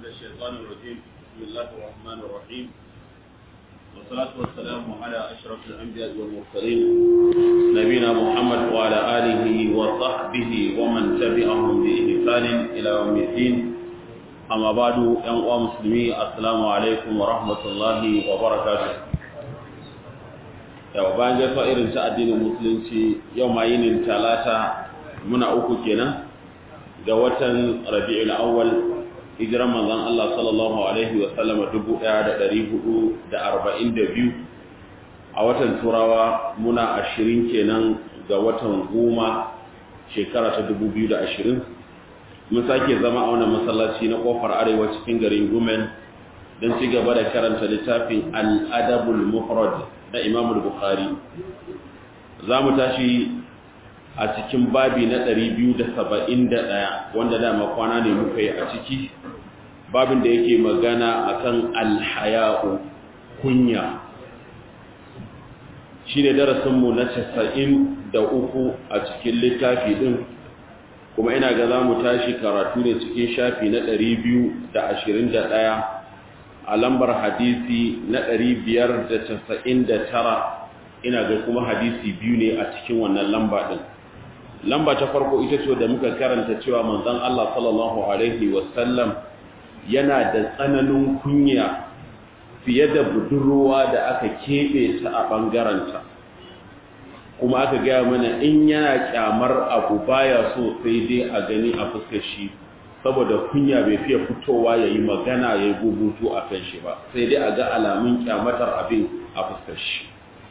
الشيطان الرجيم بسم الله الرحمن الرحيم والصلاة والسلام على أشرف الأنبياء والمرسلين نبينا محمد وعلى آله وصحبه ومن تبعهم بإحسان إلى يوم الدين أما بعد يا مسلمين السلام عليكم ورحمة الله وبركاته yau bayan gaisuwa irin ta addinin musulunci yau ma yinin talata muna uku kenan ga watan rabi'ul awwal hijiran manzon Allah sallallahu alaihi wa sallam 1442 a watan turawa muna 20 kenan ga watan goma shekara ta 2020 mun sake zama a wannan masallaci na kofar arewa cikin garin Gumen don ci gaba da karanta littafin al-adabul mufrad na Imam Bukhari za mu tashi a cikin babi na 271 wanda dama kwana ne muka yi a ciki babin da yake magana akan alhaya'u kunya shi ne darasinmu na 93 a cikin littafi din kuma ina ga za mu tashi karatu ne cikin shafi na 221 a lambar hadisi na 599 ina ga kuma hadisi biyu ne a cikin wannan lamba din lamba ta farko ita ce da muka karanta cewa manzon Allah sallallahu alaihi wasallam yana da tsananin kunya fiye da budurwa da aka keɓe ta a ɓangaranta kuma aka gaya mana in yana kyamar abu baya so sai dai a gani a fuskar shi saboda kunya bai fiye fitowa ya yi magana ya yi gubutu a kan shi ba sai dai a ga alamun kyamatar abin a fuskar shi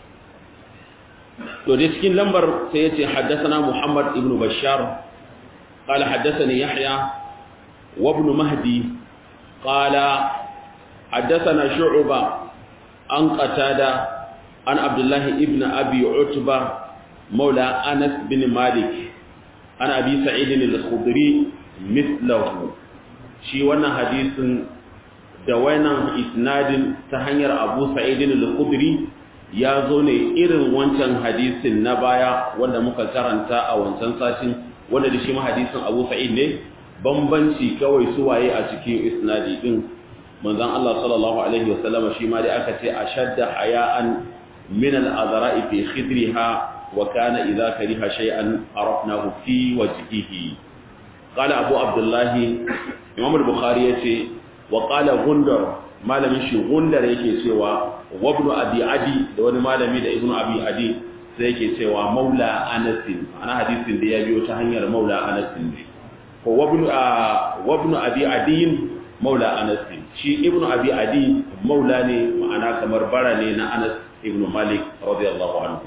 to dai cikin lambar sai ya ce haddasa muhammad ibn bashar قال حدثني يحيى وابن مهدي قال حدثنا شعبة عن قتادة عن عبد الله ابن أبي عتبة مولى أنس بن مالك عن أبي سعيد الخضري مثله شي وانا حديث دوانا إسناد تهنير أبو سعيد الخضري ya zo ne irin wancan hadisin na baya wanda muka karanta a wancan satin wanda da shi ma hadisin Abu Sa'id ne bambanci kawai suwaye a cikin isnadi din manzon Allah sallallahu alaihi wasallam shi ma dai aka ce ashadda haya'an min al-azra'i fi khidriha wa kana idha kariha shay'an arafnahu fi wajhihi qala abu abdullah imam al-bukhari yace wa qala gundar malamin shi gundar yake cewa wa ibn abi adi da wani malami da ibn abi adi sai yake cewa maula anas ana hadisin da ya biyo ta hanyar maula anas ne ko wabnu wabnu abi adiyin maula anas shi ibnu abi adi maula ne ma'ana kamar bara ne na anas ibnu malik radiyallahu anhu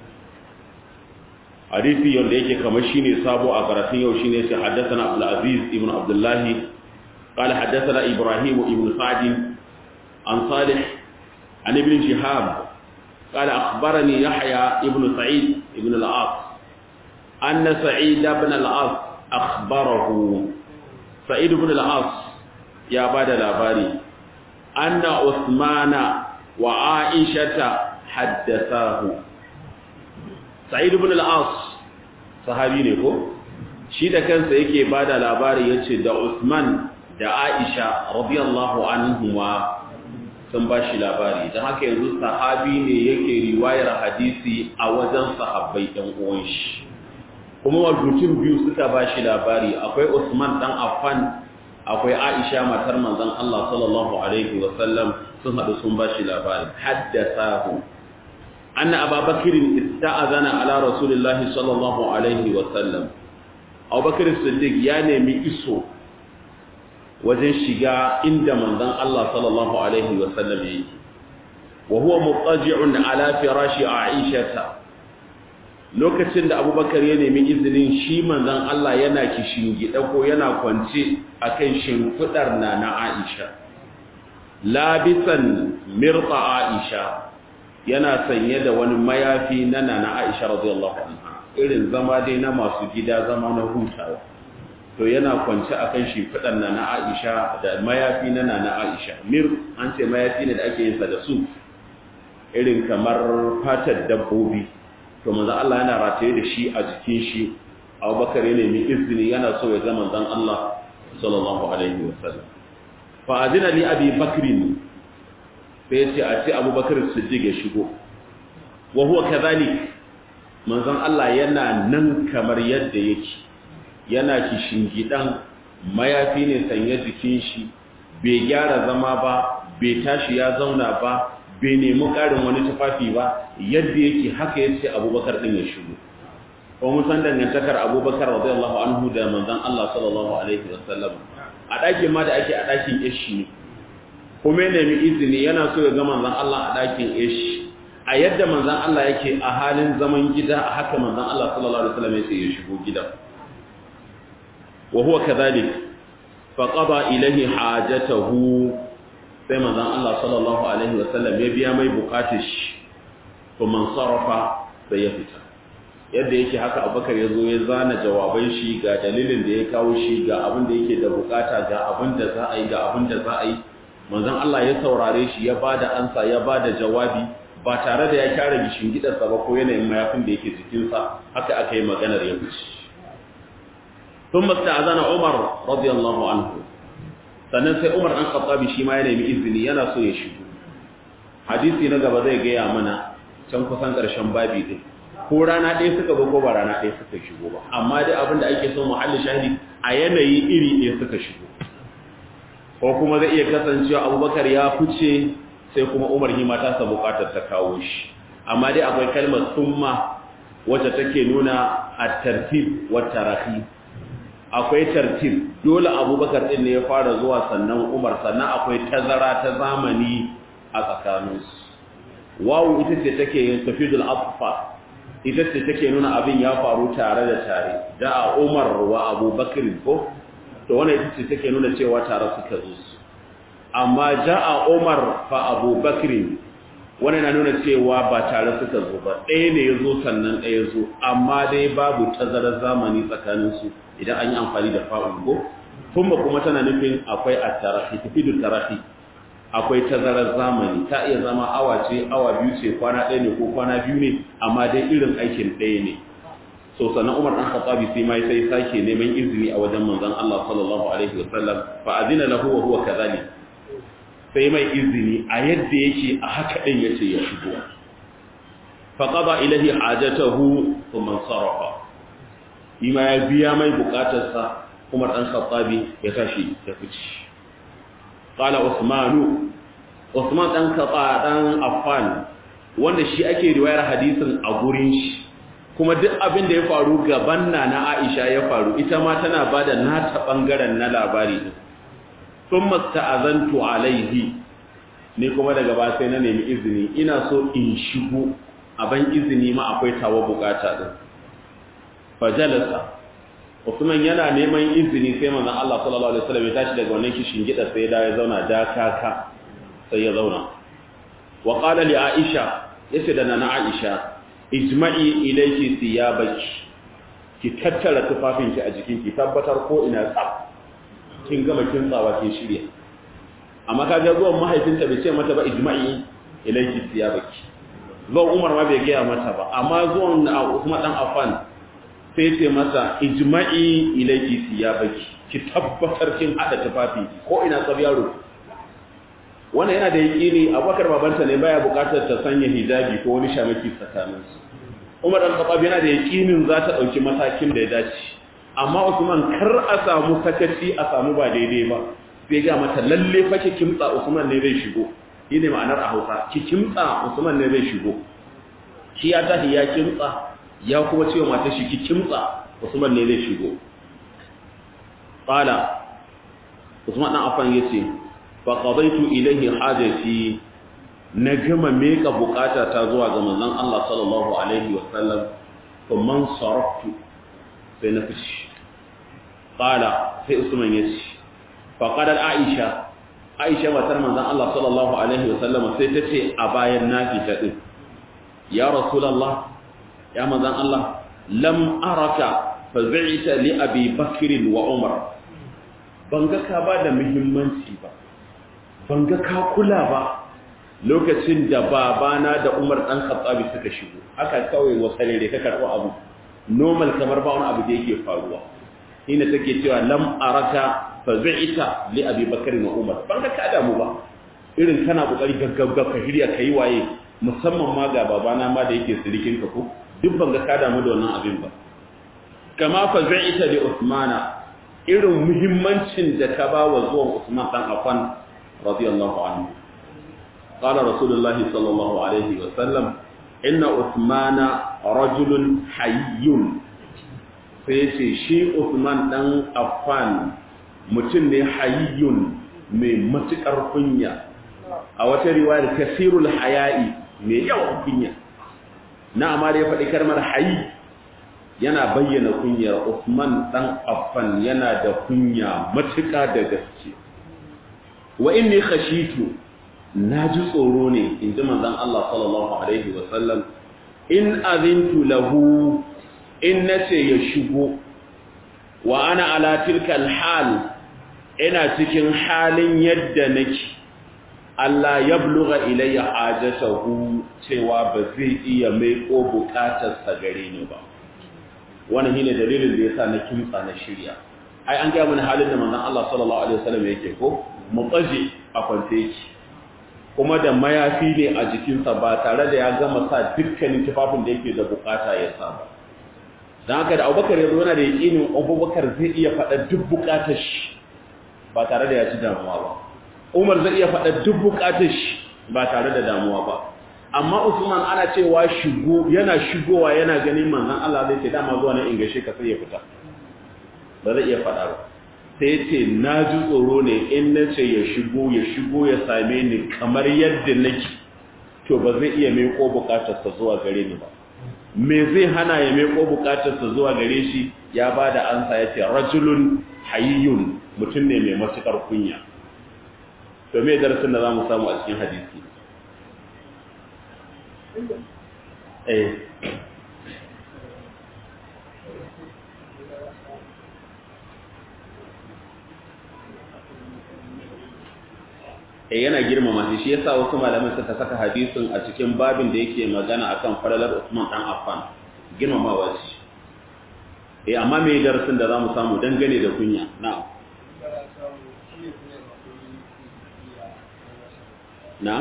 hadisi yanda yake kamar shine sabo a karatun yau shine sai haddathana abdul aziz ibnu abdullah قال حدثنا ابراهيم ابن سعد عن صالح عن ابن شهاب قال اخبرني يحيى ابن سعيد ابن العاص ان سعيد بن العاص أخبره سعيد بن العاص يا بعد الأباري أن عثمان وعائشة حدثاه سعيد بن العاص صحابي ne ko shi da kansa yake bada labari yace da Usman da Aisha radiyallahu anhuma sun bashi labari dan haka yanzu sahabi ne yake riwayar hadisi a wajen sahabbai ɗan uwan shi kuma mutum biyu suka ba shi labari akwai Usman dan Affan akwai Aisha matar manzon Allah sallallahu alaihi wa sallam sun hadu sun ba shi labari haddathahu anna Abu Bakr ista'azana ala Rasulillahi sallallahu alaihi wa sallam Abu Bakr Siddiq ya nemi iso wajen shiga inda manzon Allah sallallahu alaihi wa sallam yake wa huwa muttaji'un ala firashi Aisha lokacin da abubakar ya nemi izinin shi manzan Allah yana gida ko yana kwance a kan shimfiɗar na na Aisha. Labisan mirta Aisha yana sanye da wani mayafi na na na Aisha radiyallahu anha irin zama dai na masu gida zama na hutawa. To yana kwance a kan shimfiɗar na na Aisha da mayafi na na na Aisha. Mir an ce mayafi ne da ake yin sa da su irin kamar fatar dabbobi. to manzo Allah yana rataye da shi a jikin shi Abubakar ya nemi izini yana so ya ga manzon Allah sallallahu alaihi wasallam fa azina li abi bakrin sai ce a ce abubakar siddiq ya shigo wa huwa kadhalik manzon Allah yana nan kamar yadda yake yana kishingidan mayafi ne sanye jikin shi bai gyara zama ba bai tashi ya zauna ba bai nemi ƙarin wani tufafi ba yadda yake haka yace abubakar din ya shigo ko mun san dangantakar abubakar radiyallahu anhu da manzon Allah sallallahu alaihi wasallam a ɗakin ma da ake a ɗakin ishi ne kuma ya nemi izini yana so ya ga manzon Allah a ɗakin ishi a yadda manzon Allah yake a halin zaman gida a haka manzon Allah sallallahu alaihi wasallam yake ya shigo gidan wa huwa kadhalik fa qada ilayhi hajatahu sai manzon Allah sallallahu alaihi wasallam ya biya mai bukatar shi kuma sarafa sai ya fita yadda yake haka abubakar ya zo ya zana jawaban shi ga dalilin da ya kawo shi ga abin da yake da bukata ga abin da za a yi ga abin da za a yi manzon Allah ya saurare shi ya bada ansa ya bada jawabi ba tare da ya kyara gishin gidansa ba ko yanayin mayafin da yake jikinsa haka aka yi maganar ya fice ثم استأذن عمر رضي الله عنه sannan sai Umar ɗan Khattabi shi ma ya nemi izini yana so ya shigo hadisi na gaba zai gaya mana can kusan ƙarshen babi din ko rana ɗaya suka zo ko ba rana ɗaya suka shigo ba amma dai abin da ake son muhalli shahidi a yanayi iri ɗaya suka shigo ko kuma zai iya kasancewa Abubakar ya fice sai kuma Umar hima ta sa buƙatar ta kawo shi amma dai akwai kalmar summa wacce take nuna at-tartib wa tarahi akwai tartib dole abubakar din ne ya fara zuwa sannan umar sannan akwai tazara ta zamani a tsakaninsu wawu ita ce take tafidul afa ita ce take nuna abin ya faru tare da tare da a umar wa abubakar ko to wannan ita ce take nuna cewa tare suka zo su amma ja'a umar fa abubakar wannan na nuna cewa ba tare suka zo ba ɗaya ne ya zo sannan ɗaya zo amma dai babu tazarar zamani tsakaninsu idan an yi amfani da fa'ul go kuma kuma tana nufin akwai at-tarahi tafidu tarahi akwai tazarar zamani ta iya zama awa ce awa biyu ce kwana ɗaya ne ko kwana biyu ne amma dai irin aikin ɗaya ne so sannan Umar dan Khattabi sai mai sai sake neman izini a wajen manzon Allah sallallahu alaihi wasallam fa azina lahu wa huwa kadhalik sai mai izini a yadda yake a haka din yace ya shigo fa qada ilahi hajatahu thumma sarafa ima ya biya mai bukatarsa Umar dan Khattabi ya tashi ya fice qala Usmanu Usman dan Khattab dan Affan wanda shi ake riwayar hadisin a gurin shi kuma duk abin da ya faru gaban na na Aisha ya faru ita ma tana bada nata bangaren na labari din thumma ta'azantu alaihi ne kuma daga ba sai na nemi izini ina so in shigo a ban izini ma akwai tawa bukata din fajalasa Usman yana neman izini sai manzon Allah sallallahu alaihi wasallam ya tashi daga wannan kishin gida sai da ya zauna da kaka sai ya zauna wa qala li Aisha yace da nana Aisha ijma'i ilayki thiyabaki ki tattara tufafinki a jikinki tabbatar ko ina tsaf kin gama kin tsawa kin shirya amma kaga zuwan mahaifinta bai ce mata ba ijma'i ilayki thiyabaki zuwan Umar ma bai gaya mata ba amma zuwan Usman dan Affan sai ce masa ijma'i ilayki thiyabaki ki tabbatar kin hada tufafi ko ina tsab yaro wannan yana da yaƙini abubakar babanta ne baya buƙatar ta sanya hijabi ko wani shamaki tsakaninsu umar dan khattab yana da yaƙinin za ta ɗauki matakin da ya dace amma usman kar a samu sakaci a samu ba daidai ba sai ga mata lalle fa ki kimtsa usman ne zai shigo shine ma'anar a hausa ki kimtsa usman ne zai shigo shi ya tashi ya kimtsa ya kuma cewa matar shi ki kimtsa usman ne zai shigo qala usman dan afan yace faƙaɗaitu ilaihi hajjati na gama meka bukata ta zuwa ga manzon Allah sallallahu alaihi wasallam kuma saraftu sai na fishi qala sai usman yace faqadat aisha aisha matar manzon Allah sallallahu alaihi wasallam sai ta ce a bayan na fita din ya rasulullah ya manzon Allah lam araka fa bi'ta li abi bakr wa umar ban ga ka ba da muhimmanci ba ban ga ka kula ba lokacin da babana da Umar dan Khattabi suka shigo haka kawai wasale da ka karɓo abu normal kamar ba wani abu da yake faruwa ina take cewa lam araka fa zai'ita li abi bakr wa umar ban ka kada mu ba irin kana kokari gaggagga ka hirya kai waye musamman ma ga babana ma da yake sirikin ka ko duk ban ga kada mu da wannan abin ba kama fa zai'ita li usmana irin muhimmancin da ka ba wa zuwan usman dan affan radiyallahu anhu قال رسول الله صلى الله عليه وسلم إن عثمان رجل حي sai ce shi Uthman dan Affan mutum ne hayyun mai matukar kunya a wata riwayar kasirul haya'i mai yawan kunya na amma da ya faɗi kalmar hayy yana bayyana kunyar Uthman dan Affan yana da kunya matuƙa da gaske wa inni khashitu naji tsoro ne in ji manzon Allah sallallahu alaihi wa sallam in azintu lahu in nace ya shigo wa ana ala tilkal hal ina cikin halin yadda nake Allah ya bluga ilayya hajatahu cewa ba zai iya mai ko bukatar sa gare ni ba wannan shine dalilin da yasa na kimtsa na shirya ai an ga mun halin da manzon Allah sallallahu alaihi wasallam yake ko mutsaji a kwance yake kuma da mayafi ne a jikinsa ba tare da ya gama sa dukkanin tufafin da yake da bukata ya sa ba don haka da abubakar ya zo yana da yakinin abubakar zai iya faɗa duk bukatar shi ba tare da ya ci damuwa ba umar zai iya faɗa duk bukatar shi ba tare da damuwa ba amma usman ana cewa shigo yana shigowa yana ganin manzon Allah zai ce dama zuwa na ingashe ka sai ya fita ba zai iya faɗa ba sai ce na ji tsoro ne in na ce ya shigo ya shigo ya same ni kamar yadda nake to ba zai iya meko bukatarsa zuwa gare ni ba me zai hana ya meko bukatarsa zuwa gare shi ya ba da ansa ya ce rajulun hayyun mutum ne mai matukar kunya to me darasin da za mu samu a cikin hadisi eh yana girmama shi shi yasa wasu malaman suka saka hadisin a cikin babin da yake magana akan falalar Usman dan Affan girmamawa shi eh amma me darasin da zamu samu dangane da kunya na'am na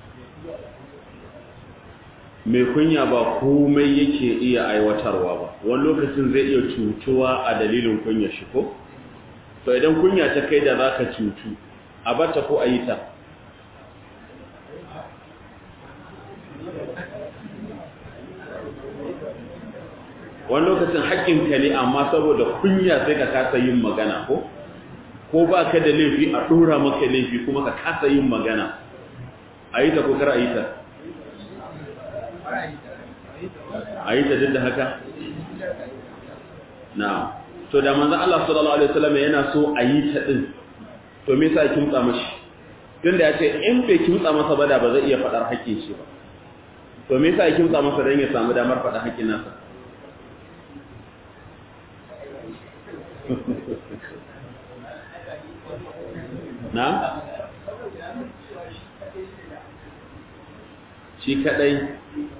mai kunya ba komai yake iya aiwatarwa ba wani lokacin zai iya cutuwa a dalilin kunya shi ko to idan kunya ta kai da zaka cutu a bata ko a yi ta wani lokacin haƙƙinka ne amma saboda kunya sai ka kasa yin magana ko ko ba ka da laifi a ɗora maka laifi kuma ka kasa yin magana a yi ta ko kar a yi ta a yi ta duk da haka na to da manzan Allah sallallahu Alaihi wasallam yana so a yi ta ɗin to me sa kimtsa mashi tun da ya ce in bai kimtsa masa ba da ba zai iya faɗar haƙƙin shi ba to me sa kimtsa masa don ya samu damar faɗar haƙƙin nasa na? shi kadai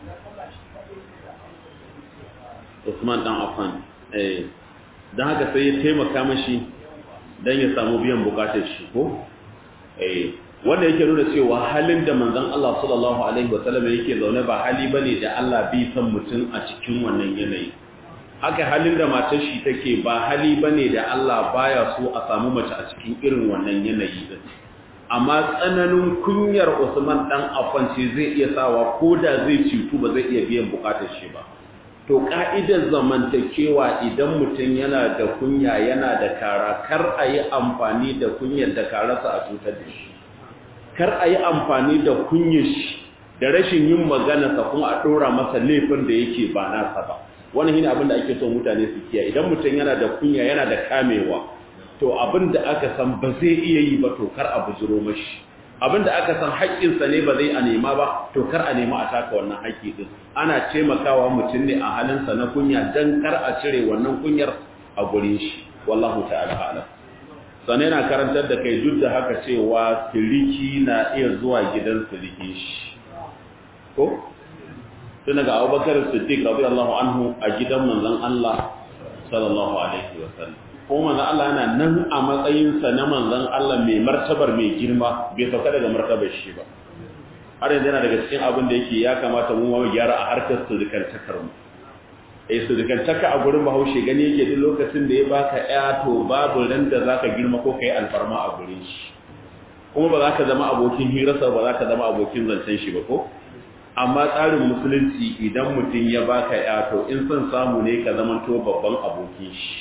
Usman dan Affan eh dan haka sai ya taimaka mashi dan ya samu biyan bukatar shi ko eh wanda yake nuna cewa halin da manzon Allah sallallahu alaihi wasallam yake zaune ba hali bane da Allah bai san mutum a cikin wannan yanayi haka halin da matar shi take ba hali bane da Allah baya so a samu mace a cikin irin wannan yanayi din amma tsananin kunyar Usman dan Affan ce zai iya sawa koda zai citu ba zai iya biyan bukatar shi ba to ka'idar zamantakewa idan mutum yana da kunya yana da kara kar a yi amfani da kunyar da karasa a cutar da shi kar a yi amfani da kunyar shi da rashin yin magana sa kuma a ɗora masa laifin da yake ba nasa ba wannan shine abin da ake so mutane su kiyaye idan mutum yana da kunya yana da kamewa to abin da aka san ba zai iya yi ba to kar a bujiro mashi abin da aka san haƙƙinsa ne ba zai a nema ba to kar a nema a taka wannan haƙƙi din ana taimakawa mutum ne a halinsa na kunya dan kar a cire wannan kunyar a gurin shi wallahu ta'ala a'lam sannan yana karantar da kai duk da haka cewa siliki na iya zuwa gidan silikin shi ko tun daga abubakar siddiq radiyallahu anhu a gidan manzon Allah sallallahu alaihi wasallam ko manzon Allah yana nan a matsayinsa na manzon Allah mai martabar mai girma bai sauka daga martabar shi ba har yanzu yana daga cikin abin da yake ya kamata mu mu gyara a harkar surukantakar mu eh surukantaka a gurin Bahaushe gani yake duk lokacin da ya baka ya to babu ran da zaka girma ko kai alfarma a gurin shi kuma ba za ka zama abokin hirarsa ba za ka zama abokin zancen shi ba ko amma tsarin musulunci idan mutum ya baka ya to in son samu ne ka zama to babban abokin shi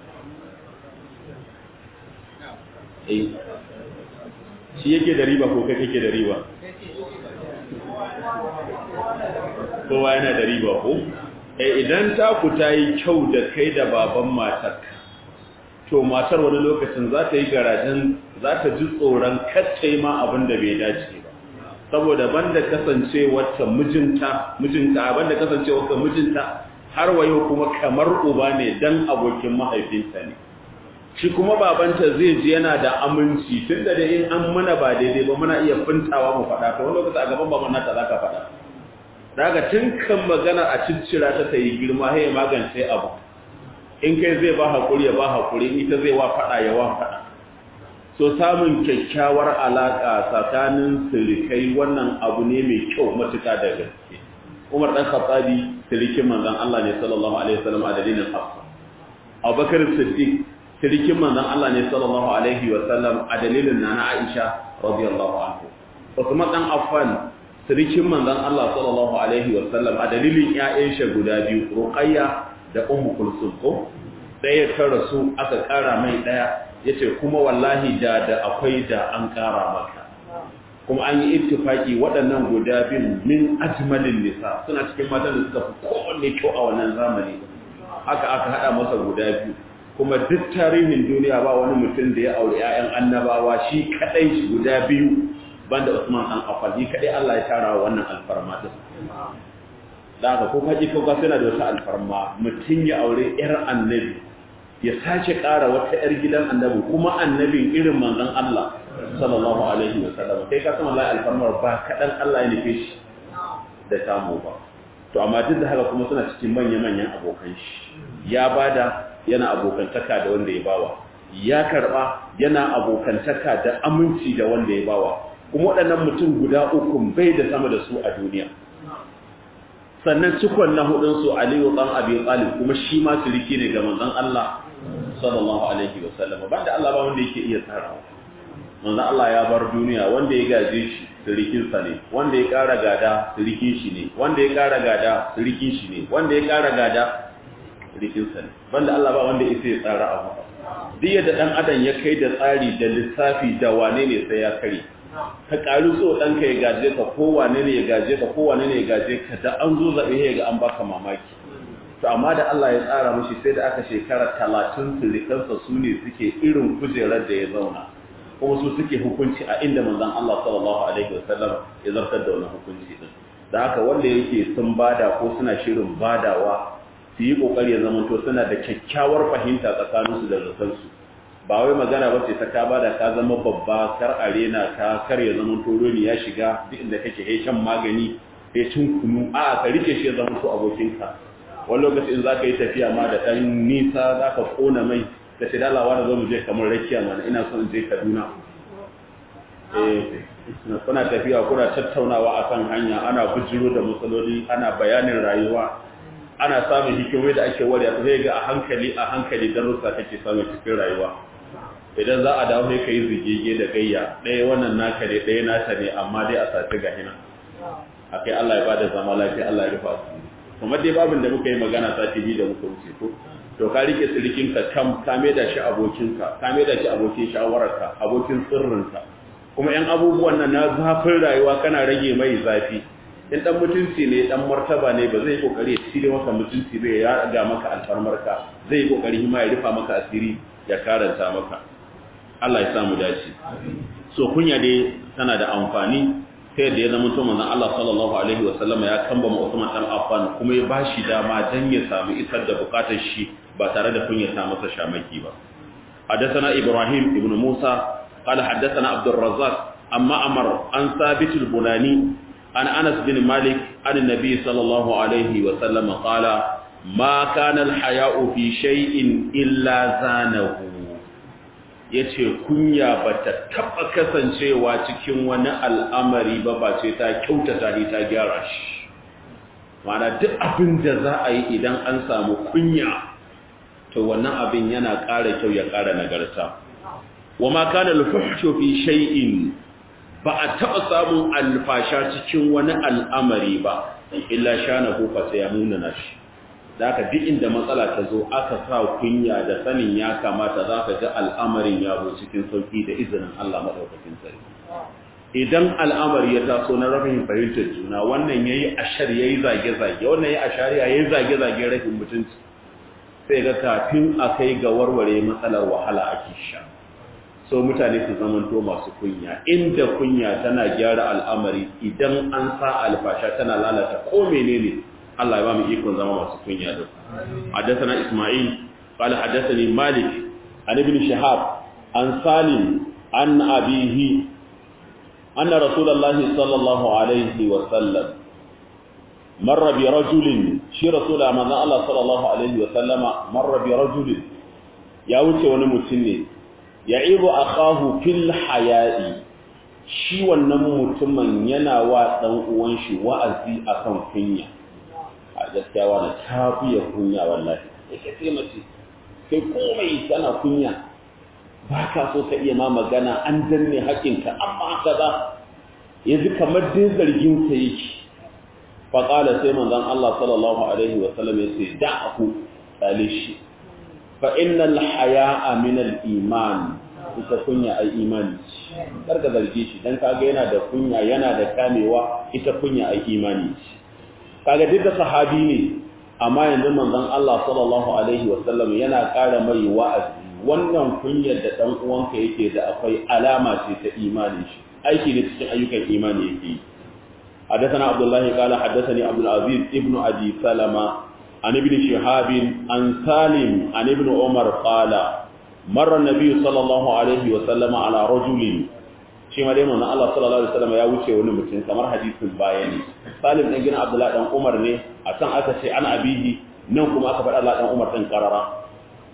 shi yake da riba ko kai kake da riba kowa yana da riba ko eh idan ta ku ta yi kyau da kai da baban matar to matar wani lokacin za ta yi garajen za ta ji tsoron kacce ma abin da bai dace ba saboda banda kasancewarta mijinta mijinta banda kasancewarta mijinta har wayo kuma kamar uba ne dan abokin mahaifinta ne shi kuma babanta zai ji yana da aminci tunda da in an mana ba daidai ba muna iya fintawa mu faɗa to wani lokaci a gaban baban nata zaka faɗa daga tun kan magana a ciccira ta ta yi girma sai magance abu in kai zai ba hakuri ya ba hakuri ita zai wa faɗa ya wa faɗa so samun kyakkyawar alaƙa tsakanin sirikai wannan abu ne mai kyau matuƙa da gaske Umar dan Khattabi sirikin manzon Allah ne sallallahu alaihi wasallam a dalilin Hafsa Abubakar Siddiq sirikin manzon Allah ne sallallahu alaihi wasallam a dalilin Nana Aisha radiyallahu anhu Uthman dan Affan sirikin manzon Allah sallallahu alaihi wasallam a dalilin ƴaƴan shi guda biyu Ruqayya da Ummu Kulsum ko ɗaya ta rasu aka ƙara mai ɗaya yace kuma wallahi da da akwai da an ƙara maka kuma an yi ittifaki waɗannan guda bin min ajmalin nisa suna cikin matan da suka fi kowanne kyau a wannan zamani haka aka haɗa masa guda biyu kuma duk tarihin duniya ba wani mutum da ya aure 'ya'yan annabawa shi kaɗai shi guda biyu banda Usman an Affan shi kaɗai Allah ya tara wannan alfarma din da haka ko kaji ko ga suna da wata alfarma mutum ya aure 'yar annabi ya sace ƙara wata 'yar gidan annabi kuma annabin irin manzon Allah sallallahu alaihi wa sallam kai ka san wallahi alfarmar ba kadan Allah ya nufe shi da samu ba to amma duk da haka kuma suna cikin manya-manyan abokan shi ya bada yana abokantaka da wanda ya bawa ya karba yana abokantaka da aminci da wanda ya bawa kuma waɗannan mutum guda uku bai da sama da su a duniya sannan cikon na hudun su Aliyu dan Abi Talib kuma shi ma siriki ne ga manzon Allah sallallahu alaihi wa sallam banda Allah ba wanda yake iya tsarawa manzo Allah ya bar duniya wanda ya gaje shi sirikinsa ne wanda ya ƙara gada sirikin shi ne wanda ya ƙara gada sirikin shi ne wanda ya ƙara gada sirikinsa ne banda Allah ba wanda isa ya tsara abu duk yadda dan adam ya kai da tsari da lissafi da wane ne sai ya kare ka ƙaru so ɗanka ya gaje ka ko wane ne ya gaje ka ko wane ne ya gaje ka da an zo zaɓe ya ga an baka mamaki to amma da Allah ya tsara mishi sai da aka shekara talatin sirikansa su ne suke irin kujerar da ya zauna kuma su suke hukunci a inda manzon Allah sallallahu alaihi wasallam ya zartar da wannan hukunci din da haka wanda yake sun bada ko suna shirin badawa su yi kokari ya zamanto suna da kyakkyawar fahimta tsakanin su da zakan su ba wai magana ba ce ta ka bada ka zama babba kar arena ka kar ya zamanto roni ya shiga duk inda kake he shan magani he cin kunu a ka rike shi ya zamanto abokinka wani lokaci in za ka yi tafiya ma da ɗan nisa za ka ƙona mai da shi dalawa da zo mu je kamar rakiya mana ina son je kaduna eh kuna tafiya kuna tattaunawa akan hanya ana bujiro da matsaloli ana bayanin rayuwa ana samun hikimai da ake wariya sai ga a hankali a hankali darussa kake samun cikin rayuwa idan za a dawo sai kai zigege da gayya ɗaya wannan naka ne ɗaya nata ne amma dai a sace ga hina akai Allah ya bada zama lafiya Allah ya rufa su kuma dai babin da muka yi magana sati biyu da muka wuce ko to ka rike sirikinka kam ka da shi abokinka ka da shi abokin shawararka abokin sirrinka kuma yan abubuwan nan na zafin rayuwa kana rage mai zafi in dan mutunci ne dan martaba ne ba zai kokari ya cire maka mutunci bai ya ga maka alfarmarka zai kokari ma ya rufa maka asiri ya karanta maka Allah ya sa mu dace so kunya dai tana da amfani sai da ya zama to manzon Allah sallallahu alaihi wa sallama ya kambama Usman dan Affan kuma ya bashi dama dan ya samu isar da bukatar shi ba tare da kunyata masa shamaki ba حدثنا إبراهيم ابن موسى قال حدثنا عبد الرزاق أما أمر عن ثابت البناني عن أنس بن مالك عن النبي صلى الله عليه وسلم قال ma kana al-haya'u fi shay'in illa zanahu yace kunya bata taba kasancewa cikin wani al'amari ba ba ce ta kyautata ni ta gyara shi mana duk abin da za a yi idan an samu kunya to wannan abin yana ƙara kyau ya ƙara nagarta wa ma kana al-fuhshu fi shay'in ba a taɓa samun alfasha cikin wani al'amari ba illa shana ko fa sai ya nuna shi da aka duk inda matsala ta zo aka sa kunya da sanin ya kamata za ka ga al'amarin ya zo cikin sauki da izinin Allah maɗaukakin sarki idan al'amari ya taso na rabin fahimtar juna wannan ya yi ashar ya yi zage-zage wannan ya yi ashar ya yi zage-zage rashin mutunci sai ga kafin a kai ga warware matsalar wahala ake sha so mutane su zamanto masu kunya inda kunya tana gyara al'amari idan an sa alfasha tana lalata ko menene Allah ya ba mu ikon zama masu kunya din haddathana Isma'il qala haddathani Malik an ibn Shihab an Salim an abihi anna Rasulullah sallallahu alaihi wa sallam marra bi rajulin shi rasul manzo Allah sallallahu alaihi wa sallama marra bi rajulin ya wuce wani mutum ne ya'ibu akahu fil haya'i shi wannan mutumin yana wa dan uwan shi wa'azi akan kunya a gaskiya wani ta fiye kunya wallahi yake ce mace kai komai kana kunya ba ka so ka iya ma magana an danne haƙinka amma kaza yanzu kamar dai zargin ka yake fa qala sai manzon Allah sallallahu alaihi wa sallam ya ce da'ahu talishi fa innal haya'a min al-iman ita kunya ai imani karka zarge shi dan kaga yana da kunya yana da kamewa ita kunya ai imani kaga duk da sahabi ne amma yanzu manzon Allah sallallahu alaihi wasallam yana ƙara mai wa'azi wannan kunyar da dan uwanka yake da akwai alama ce ta imani shi aiki ne cikin ayyukan imani yake حدثنا عبد الله قال حدثني عبد العزيز ابن ابي سلمة عن ابن شهاب عن سالم عن ابن عمر قال مر النبي صلى الله عليه وسلم على رجل shi ma dai manzon Allah sallallahu alaihi wasallam ya wuce wani mutum kamar hadisin bayani Salim dan gina Abdullah dan Umar ne a can aka ce ana abihi nan kuma aka faɗa Allah dan Umar din karara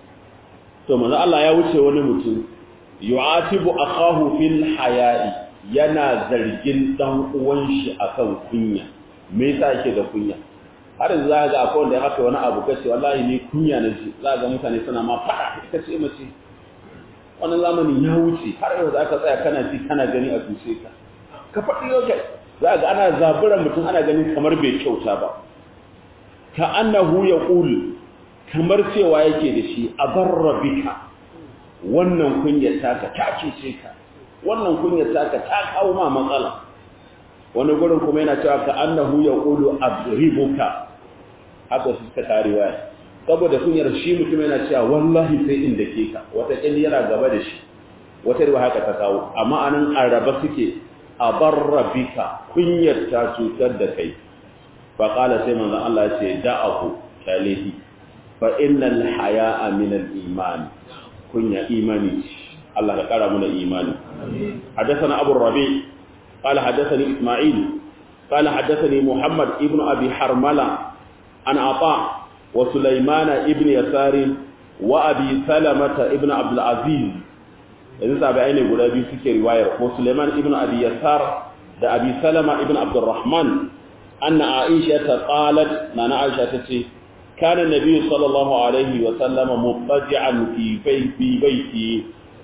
to manzon Allah ya wuce wani mutum yu'atibu akahu fil haya'i yana zargin dan uwan shi akan kunya me yasa yake da kunya har yanzu za ga akwai wanda ya haka wani abu kace wallahi ni kunya na ji za ga mutane suna ma fada ita ce mace wannan zamani ya wuce har yau za ka tsaya kana ji kana gani a tushe ka ka faɗi yau kai za ga ana zaburan mutum ana ganin kamar bai kyauta ba ka annahu ya ƙul kamar cewa yake da shi a barra bika wannan kunyar taka ta cuce ka wannan kunyar taka ta kawo ma matsala wani gurin kuma yana cewa ka annahu ya ƙulu abribuka haka su suka tare waya saboda kunyar shi mutum yana cewa wallahi sai inda ke ka wata ƙilli yana gaba da shi wata riwa haka ta kawo amma anan araba suke a barra bika kunyar ta cutar da kai fa qala sai manzon Allah ya ce da'ahu kalihi fa innal haya'a min al iman kunya imani Allah ka kara mana imani حدثنا أبو الربيع قال حدثني إسماعيل قال حدثني محمد ابن أبي حرملة عن عطاء وسليمان ابن يسار وأبي سلمة ابن عبد العزيز yanzu tabi'ai ne guda biyu suke riwayar ko Suleiman ibn Abi Yasar da Abi Salama ibn Abdurrahman anna Aisha ta qalat nana Aisha ta ce kana nabi sallallahu alaihi wa sallama mubtadi'an fi fi baiti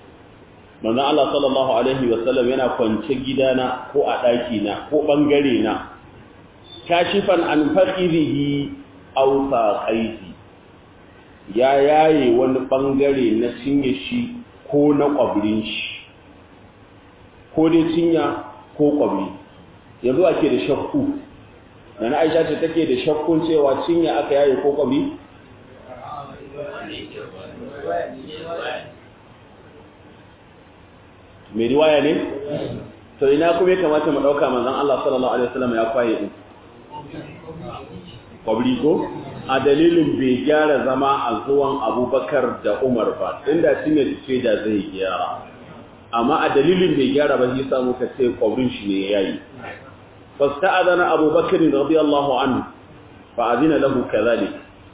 manzo Allah sallallahu alaihi wa sallam yana kwance gidana ko a daki na ko bangare na kashifan an faqirihi aw saqaiti ya yaye wani bangare na cinye shi ko na ƙwabirin shi ko dai cinya ko ƙwabri yanzu ake da shakku da na aisha ce take da shakkun cewa cinya aka yaye ko ƙwabri mai riwaya ne? to ina kuma ya kamata mu ɗauka manzan Allah sallallahu Alaihi wasallam ya kwaye ɗin ƙwabri ko? a dalilin bai gyara zama a zuwan abubakar da umar ba inda shi ne ce da zai gyara amma a dalilin bai gyara ba shi samu ka ce kwabrin shi ne ya yi fasta adana abubakar radiyallahu anhu fa azina lahu kadhalik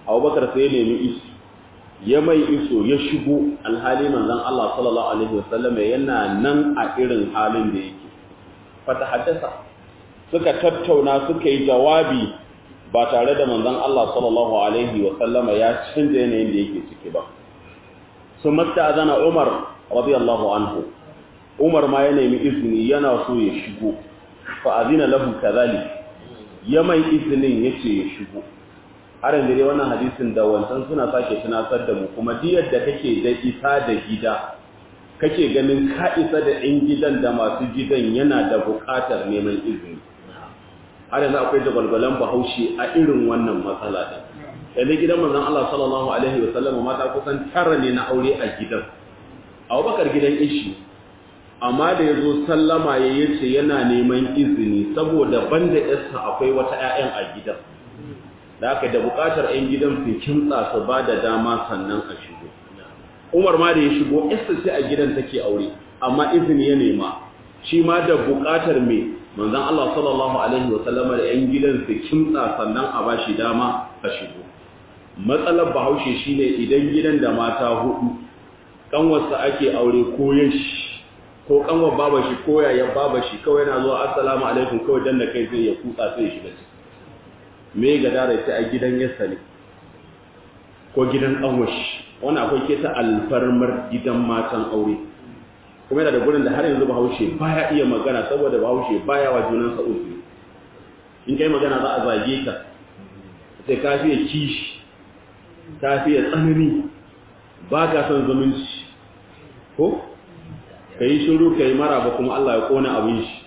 abubakar sai ya nemi iso ya mai iso ya shigo alhali manzon Allah sallallahu alaihi wasallam yana nan a irin halin da yake fata haddasa suka tattauna suka yi jawabi ba tare da manzon Allah sallallahu alaihi wasallama ya canza yanayin da yake ciki ba sun masta azana Umar radiyallahu anhu Umar ma ya nemi izini yana so ya shigo fa azina lahu kadhalik ya mai izinin yace ya shigo har yanzu dai wannan hadisin da wancan suna sake tunatar da mu kuma diyar da kake da isa da gida kake ganin ka isa da ɗan gidan da masu gidan yana da buƙatar neman izini har yanzu akwai jagwalgwalan bahaushe a irin wannan matsala ɗin yanzu gidan manzon Allah sallallahu alaihi wa sallam mata kusan tara ne na aure a gidan Abubakar gidan ishi amma da yazo sallama ya yace yana neman izini saboda banda yarsa akwai wata ƴaƴan a gidan da aka da buƙatar ƴan gidan su kimtsa su ba da dama sannan a shigo Umar ma da ya shigo yarsa ce a gidan take aure amma izini ya nema shi ma da buƙatar me manzon Allah sallallahu alaihi wa sallama da ƴan gidan su kimtsa sannan a bashi dama a shigo matsalar bahaushe shine idan gidan da mata hudu kanwarsa ake aure ko yashi ko kanwar baba shi ko yayan baba shi kawai yana zuwa assalamu alaikum kawai dan da kai zai ya kutsa sai ya shiga ciki me ga dare sai a gidan yassa ne ko gidan kanwar shi wannan akwai keta alfarmar gidan matan aure kuma yana da gurin da har yanzu bahaushe baya iya magana saboda bahaushe baya wa junansa uzuri in kai magana za a zage ka sai ka fiye kishi ka fiye tsanani ba ka son zumunci ko ka yi shiru ka yi mara ba kuma Allah ya kona abin shi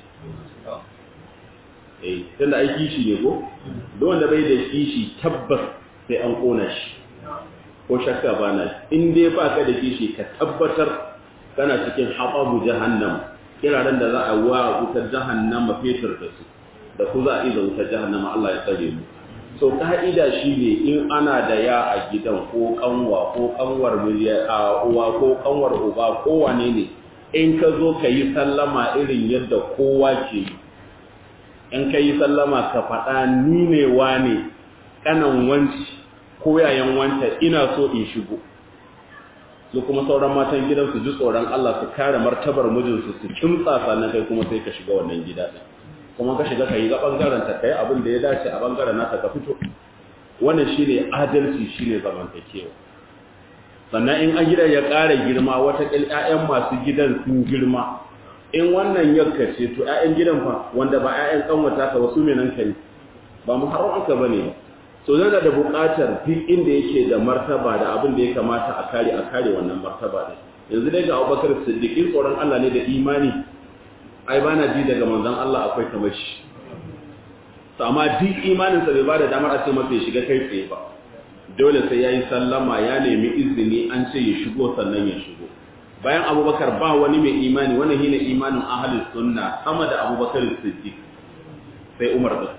eh tunda ai kishi ne ko don wanda bai da kishi tabbas sai an kona shi ko shakka ba na in dai ba ka da kishi ka tabbatar kana cikin haɓabu jahannam kiraren da za a wa wutar jahannama fetur da su da ku za a iza wutar jahannama Allah ya tsare mu so ka'ida shi ne in ana da ya a gidan ko kanwa ko kanwar a uwa ko kanwar uba ko wane ne in ka zo ka yi sallama irin yadda kowa ke yi in ka yi sallama ka faɗa ni ne wane kanan wanci ko yayan wanta ina so in shigo su kuma sauran matan gidan su ji tsoron Allah su kare martabar mijinsu su kimtsa sannan kai kuma sai ka shiga wannan gida din kuma ka shiga kai ga bangaren ta kai abin da ya dace a bangaren naka ka fito wannan shine adalci shine zamantakewa sannan in an gidan ya ƙara girma wata ƙil ƴaƴan masu gidan sun girma in wannan yakka ce to ƴaƴan gidan fa wanda ba ƴaƴan kanwata ka wasu ne nan ka ne ba mu haron aka bane so yana da buƙatar duk inda yake da martaba da abin da ya kamata a kare a kare wannan martaba din yanzu dai ga Abubakar Siddiq tsoron Allah ne da imani ai ba na ji daga manzon Allah akwai kamar shi to amma duk imaninsa bai ba da damar a ce masa ya shiga kai tsaye ba dole sai ya yi sallama ya nemi izini an ce ya shigo sannan ya shigo bayan abubakar ba wani mai imani wani hina imanin ahalin sunna sama da abubakar siddiq sai umar din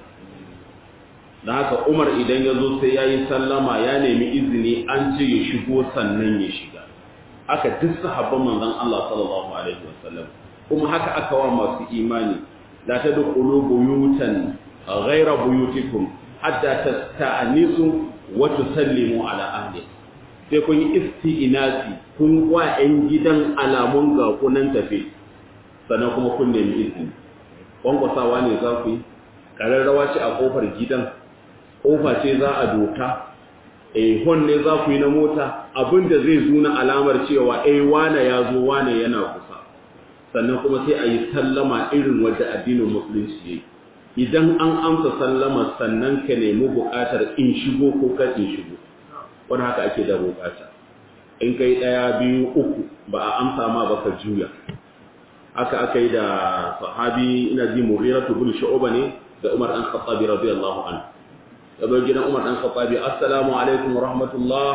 don haka umar idan ya zo sai ya yi sallama ya nemi izini an ce ya shigo sannan ya shiga aka duk sahabban manzon Allah sallallahu alaihi wasallam kuma haka aka wa masu imani la tadkhulu buyutan ghayra buyutikum hatta tasta'nisu wa tusallimu ala ahli sai kun yi isti'nasi kun wa ƴan gidan alamun ga kunan tafe sannan kuma kun nemi izini kwankwasawa ne za ku yi ƙararrawa ce a ƙofar gidan ƙofa ce za a doka eh hon ne za ku yi na mota abinda zai zuna alamar cewa eh wane ya zo wane yana kusa sannan kuma sai a yi sallama irin wadda addinin musulunci yayi idan an amsa sallama sannan ka nemi buƙatar in shigo ko kan in shigo wani haka ake da buƙata in kai ɗaya biyu uku ba a amsa ma ba ka juya haka aka yi da sahabi ina ji mughiratu bin shu'ba ne da Umar dan Khattabi radiyallahu anhu yazo gidan Umar dan Khattabi assalamu alaikum wa rahmatullah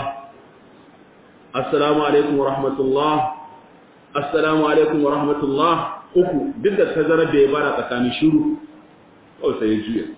assalamu alaikum wa rahmatullah assalamu alaikum wa rahmatullah uku duk da tazarar da ya bara tsakanin shiru kawai sai ya juya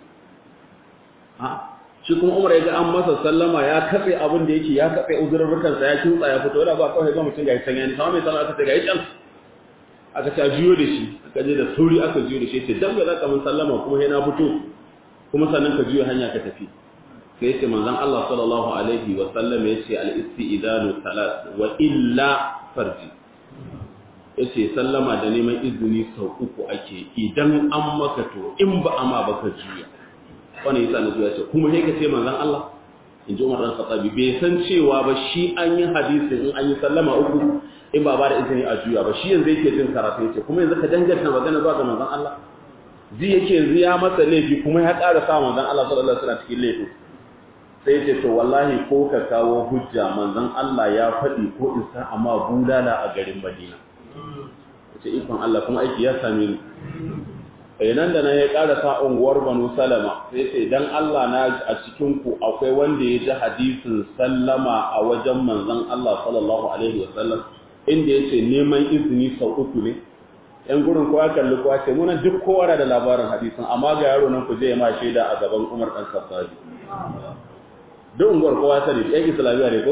ha shi kuma Umar ya ga an masa sallama ya katse abin da yake ya katse uzurrukan sa ya kintsa ya fito da ba kawai ga mutum ga san yani sama mai sallama aka ce ga yi can aka ce a juyo da shi aka je da sauri aka juyo da shi ce dan bai zaka mun sallama kuma sai na fito kuma sannan ka juyo hanya ka tafi sai ce manzon Allah sallallahu alaihi wa sallam yace al-istidanu salat wa illa farji yace sallama da neman izini sau uku ake idan an maka to in ba ama baka juya wannan yasa na zuwa ce kuma sai ka ce manzon Allah in ji Umar dan Khattabi bai san cewa ba shi an yi hadisi in an yi sallama uku in ba ba da izini a juya ba shi yanzu yake jin karatu yace kuma yanzu ka danganta magana zuwa ga manzon Allah ji yake yanzu ya masa laifi kuma ya ƙara sa manzon Allah sallallahu alaihi wasallam cikin laifi sai yace to wallahi ko ka kawo hujja manzon Allah ya faɗi ko isa amma bulala a garin Madina yace ikon Allah kuma aiki ya same ni eh nan da nan ya ƙara sa unguwar Banu Salama sai ce dan Allah na a cikin ku akwai wanda ya ji hadisin sallama a wajen manzon Allah sallallahu alaihi wasallam inda yace neman izini sau uku ne yan gurin kowa kalli kowa ce muna duk kowa da labarin hadisin amma ga yaro nan ku je ma shaida a gaban Umar dan Khattabi duk unguwar kowa sani yan islamiya ne ko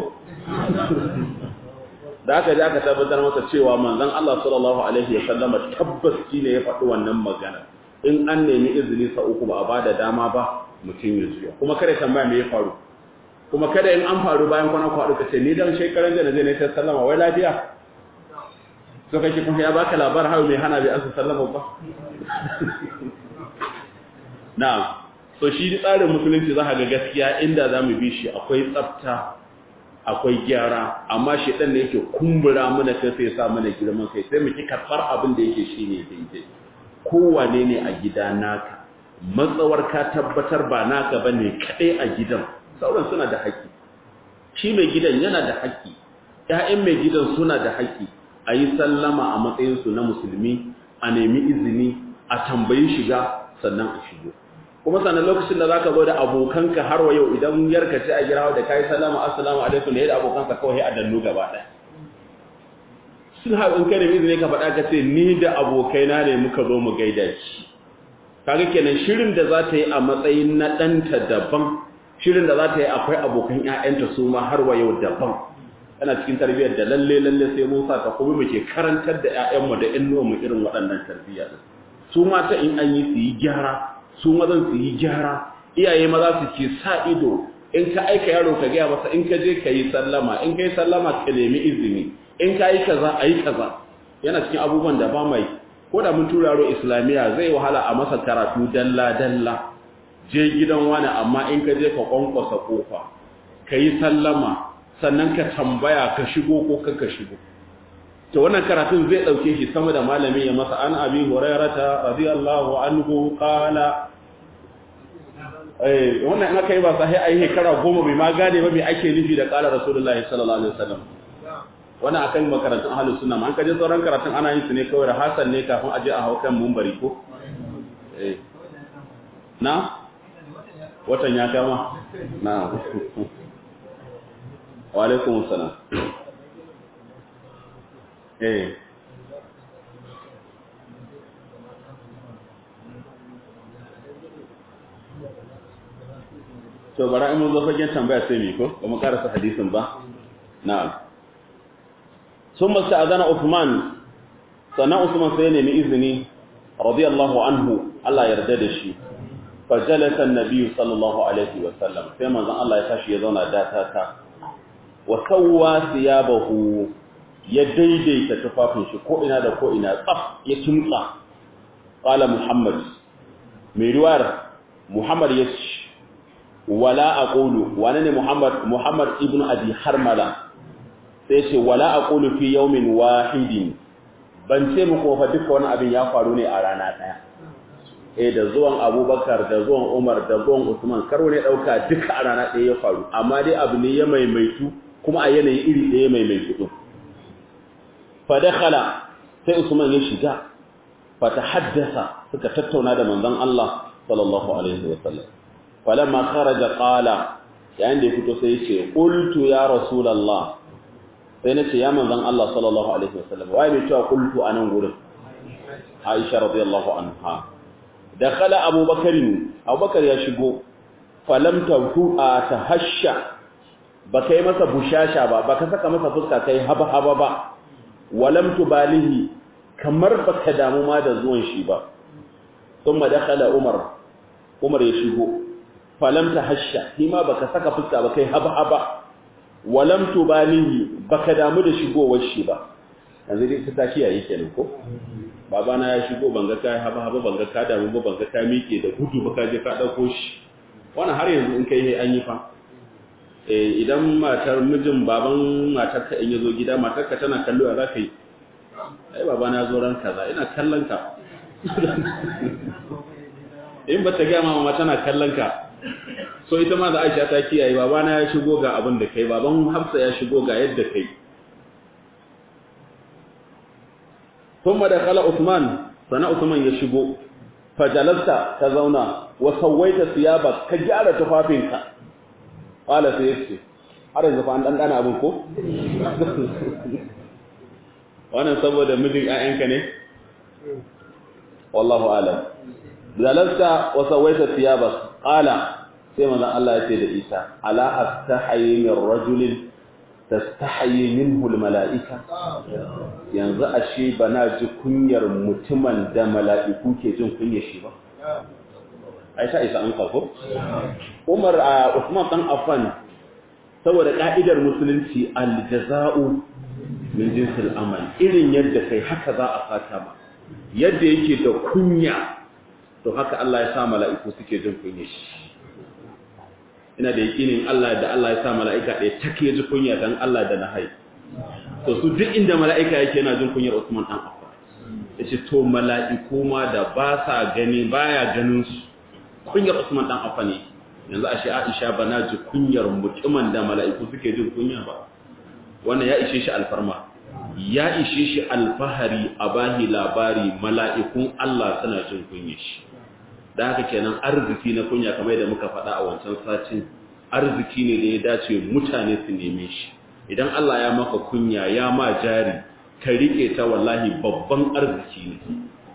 da aka ji aka tabbatar masa cewa manzon Allah sallallahu alaihi wasallam tabbas ne ya faɗi wannan magana in an nemi izini sa uku ba a bada dama ba mutum ya zuwa kuma kada tambaya me ya faru kuma kada in an faru bayan kwana kwaɗu ka ce ni dan shekaran da na je ne ta sallama wai lafiya so kake kuma ya baka labar hawo mai hana bai ansa sallama ba na'am so shi tsarin musulunci za ka ga gaskiya inda za mu bi shi akwai tsafta akwai gyara amma shi ɗan da yake kumbura mana kai sai sa mana girman kai sai mu ki karɓar abin da yake shi ne daidai kowane ne a gida naka matsawar ka tabbatar ba naka ba ne kaɗai a gidan sauran suna da haƙƙi shi mai gidan yana da haƙƙi ‘ya'yan mai gidan suna da haƙƙi a yi sallama a matsayinsu na musulmi a nemi izini a tambayi shiga sannan a shigo kuma sannan lokacin da za ka zo da abokanka har wa yau idan yarka ce a gira da kayi salama assalamu alaikum da yadda abokanka kawai a dannu gaba ɗaya sun haɗin kai da izini ka faɗa ka ce ni da abokaina ne muka zo mu gaida shi kaga kenan shirin da za ta yi a matsayin na ɗanta daban shirin da za ta yi akwai abokan ‘ya'yanta su ma har wa yau daban yana cikin tarbiyyar da lalle lalle sai mun sa ta kuma muke karantar da ‘ya'yanmu da ‘yan mu irin waɗannan tarbiyya su mata in an yi su yi gyara su mazan su yi gyara iyaye maza su ke sa ido in ka aika yaro ka gaya masa in ka je ka yi sallama in ka yi sallama ka nemi izini in ka yi kaza a yi kaza yana cikin abubuwan da ba mai ko da mun tura yaro islamiyya zai wahala a masa karatu dalla dalla je gidan wani amma in ka je ka kwankwasa kofa ka yi sallama sannan ka tambaya ka shigo ko ka shigo to wannan karatun zai dauke shi sama da malami ya masa an abi hurairata radiyallahu anhu qala eh wannan in aka yi ba sai ai shekara goma bai ma gane ba me ake nufi da qala rasulullahi sallallahu alaihi wasallam wannan akan makarantun ahlus sunna an kaje sauran karatun ana yin su ne kawai da hasan ne kafin aje a haukan mumbari ko eh na watan ya kama na wa alaikum assalam eh to bara in mun zo fagen tambaya sai mi ko ba mu karasa hadisin ba na'am summa sa'adana Uthman sana Uthman sai ne mi izini radiyallahu anhu Allah yarda da shi fajalasa annabi sallallahu alaihi wa sallam sai manzon Allah ya tashi ya zauna data ta wa sawwa thiyabahu ya daidaita tufafin shi ko ina da ko ina tsaf ya kimtsa qala muhammad mai riwayar muhammad ya ce wala aqulu wane ne muhammad muhammad ibnu abi harmala sai ce wala aqulu fi yawmin wahidin ban ce muku fa duka wani abin ya faru ne a rana daya eh da zuwan abubakar da zuwan umar da zuwan usman karo ne dauka duka a rana daya ya faru amma dai abu ne ya maimaitu kuma a yanayi iri daya maimaitu din fa dakhala sai usman ya shiga fa tahaddasa suka tattauna da manzon Allah sallallahu alaihi wasallam falamma kharaja qala yayin da ya fito sai ya ce qultu ya rasulullah sai na ce ya manzan Allah sallallahu Alaihi wasallam waye mai cewa kultu a nan gurin Aisha radiyallahu anha da kala abubakarin abubakar ya shigo falamta a ta hasha ba kai masa bushasha ba ba ka saka masa fuska kai haba haba ba walam tubalihi kamar baka damu ma da zuwan shi ba thumma dakhala umar umar ya shigo falam tahashsha shi ma baka saka fuska ba kai haba haba walam tubalihi baka damu da shigowar shi ba yanzu dai ta tashi yayi kenan ko babana ya shigo banga ka haba haba banga ka damu ba banga ka miƙe da gudu ba ka je ka dauko shi wannan har yanzu in kai an yi fa eh idan matar mijin baban matar ka in yazo gida matar ka tana kallo za ka yi ai babana ya zo ran kaza ina kallon ka in ba ta ga mama tana kallon ka so ita ma da Aisha ta kiyaye babana ya shigo ga abin da kai baban Hafsa ya shigo ga yadda kai kuma da kala Usman sana Usman ya shigo fajalasta ta zauna wa sawaita siyaba ka gyara tufafinka qala sai yace har yanzu fa an dan dana abin ko wannan saboda mijin ƴaƴanka ne wallahu alam jalasta wa sawaita siyaba qala sai manzon Allah ya ce da Isa ala astahayi min rajulin tastahayi minhu almalaika yanzu ashe bana ji kunyar mutumin da mala'iku ke jin kunyar shi ba Aisha Isa an kafo Umar a Usman dan Affan saboda ka'idar musulunci aljaza'u min jinsil amal irin yadda kai haka za a fata ba yadda yake da kunya to haka Allah ya sa mala'iku suke jin kunyar shi ina da yakinin Allah da Allah ya sa mala'ika ɗaya take ji kunya dan Allah da na hai to su duk inda mala'ika yake yana jin kunyar Usman dan Affan yace to mala'iku ma da ba sa gani baya ganin su kunyar Usman dan Affan ne yanzu ashe Aisha bana ji kunyar mutumin da mala'iku suke jin kunya ba wannan ya ishe shi alfarma ya ishe shi alfahari a bahi labari mala'ikun Allah suna jin kunyar shi da haka kenan arziki na kunya kamar yadda muka faɗa a wancan satin arziki ne da ya dace mutane su neme shi idan Allah ya maka kunya ya ma jari ka rike ta wallahi babban arziki ne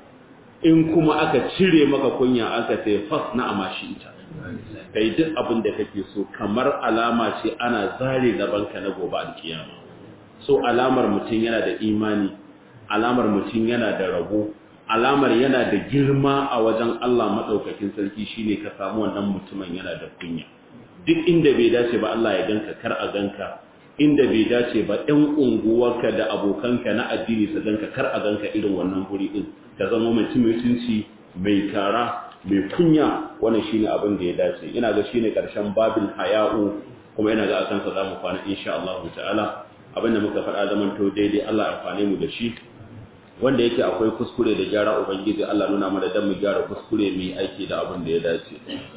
in kuma aka cire maka kunya aka ce fas na amashi ita kai duk abin da kake so kamar alama ce ana zare banka na gobe alkiyama so alamar mutum yana da imani alamar mutum yana da rabo alamar yana da girma a wajen Allah maɗaukakin sarki shine ka samu wannan mutumin yana da kunya duk inda bai dace ba Allah ya ganka kar a ganka inda bai dace ba ɗan unguwarka da abokanka na addini su ganka kar a ganka irin wannan guri ɗin ka zama mutum mutunci mai kara mai kunya wannan shine abin da ya dace ina ga shine karshen babin haya'u kuma ina ga akan sa zamu kwana insha Allah ta'ala abinda muka faɗa zaman to daidai Allah ya amfane mu da shi wanda yake akwai kuskure da gyara ubangiji Allah nuna mana dan mu gyara kuskure mu aiki da abin da ya dace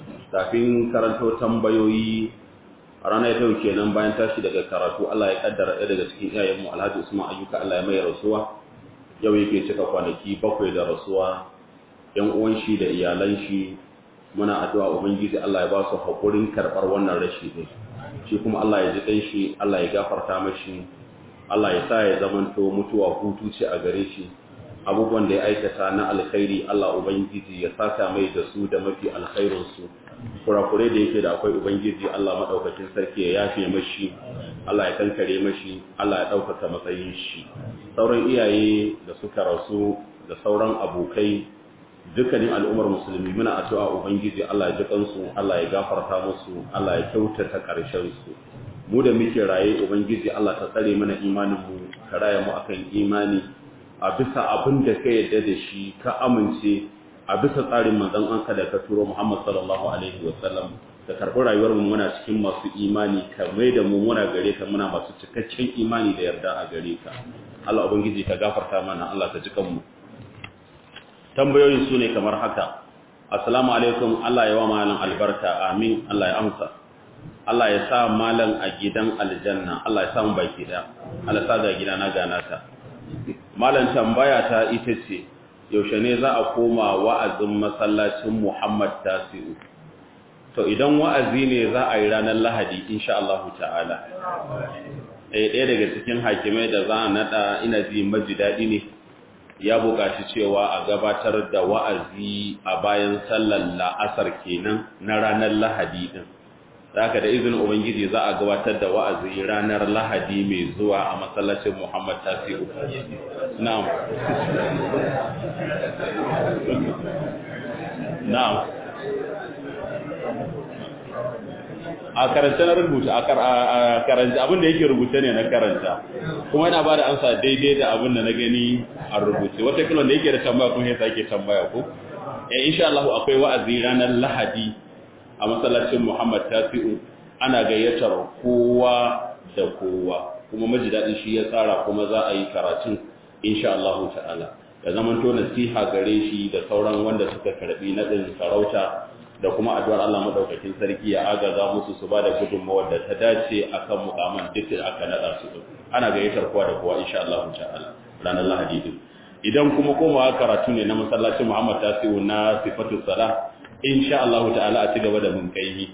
kafin karanto tambayoyi a ranar yau kenan bayan tashi daga karatu Allah ya kaddara ɗaya daga cikin iyayen mu Alhaji Usman Ayyuka Allah ya mai rasuwa yau yake cika kwanaki bakwai da rasuwa yan uwan shi da iyalan shi muna addu'a ubangiji Allah ya ba su hakurin karɓar wannan rashi din shi kuma Allah ya ji kai shi Allah ya gafarta mashi Allah ya sa ya zamanto mutuwa hutu ce a gare shi abubuwan da ya aikata na alkhairi Allah ubangiji ya saka mai da su da mafi alkhairin su kurakure da yake da akwai ubangiji Allah madaukakin sarki ya yafe mashi Allah ya kankare mashi Allah ya ɗaukaka matsayin shi sauran iyaye da suka rasu da sauran abokai dukkanin al'ummar musulmi muna addu'a ubangiji Allah ya ji kansu Allah ya gafarta musu Allah ya kyautata ƙarshen su mu da muke raye ubangiji Allah ta tsare mana imanin mu ka raya mu akan imani a bisa abin da ka yadda da shi ka amince a bisa tsarin manzon anka da ka turo Muhammad sallallahu alaihi wa sallam ka karɓi rayuwar mu muna cikin masu imani ka mai da mu muna gare ka muna masu cikakken imani da yarda a gare ka Allah ubangiji ka gafarta mana Allah ka ji kanmu tambayoyin su ne kamar haka assalamu alaikum Allah ya wa malam albarka amin Allah ya amsa Allah ya sa malam a gidan aljanna Allah ya sa mu baki da Allah sa ga gidana gana ta malam tambaya ta ita ce yaushe ne za a koma wa'azin masallacin Muhammad Tasi'u to idan wa'azi ne za a yi ranar Lahadi insha Allah ta'ala eh ɗaya daga cikin hakimai da za a nada ina ji maji daɗi ne ya buƙaci cewa a gabatar da wa'azi a bayan sallar la'asar kenan na ranar Lahadi din haka da izinin ubangiji za a gabatar da wa'azi ranar lahadi mai zuwa a masallacin muhammad tasiru na'am na'am a karanta na rubuta a karanta abin da yake rubuta ne na karanta kuma yana bada amsa daidai da abin da na gani a rubuce wata kilon da yake da tambaya kuma ya sake tambaya ko eh insha Allah akwai wa'azi ranar Lahadi a masallacin Muhammad Tasi'u ana gayyatar kowa da kowa kuma maji dadin shi ya tsara kuma za a yi karatun insha Allah ta'ala da zaman to nasiha gare shi da sauran wanda suka karbi nadin sarauta da kuma addu'ar Allah madaukakin sarki ya agaza musu su ba da gudunmawar da ta dace akan mukaman duk da aka nada su ana gayyatar kowa da kowa insha Allah ta'ala ranar Lahadi din idan kuma komawa karatu ne na masallacin Muhammad Tasiu na sifatu salah insha Allah ta'ala a ci gaba da mun kai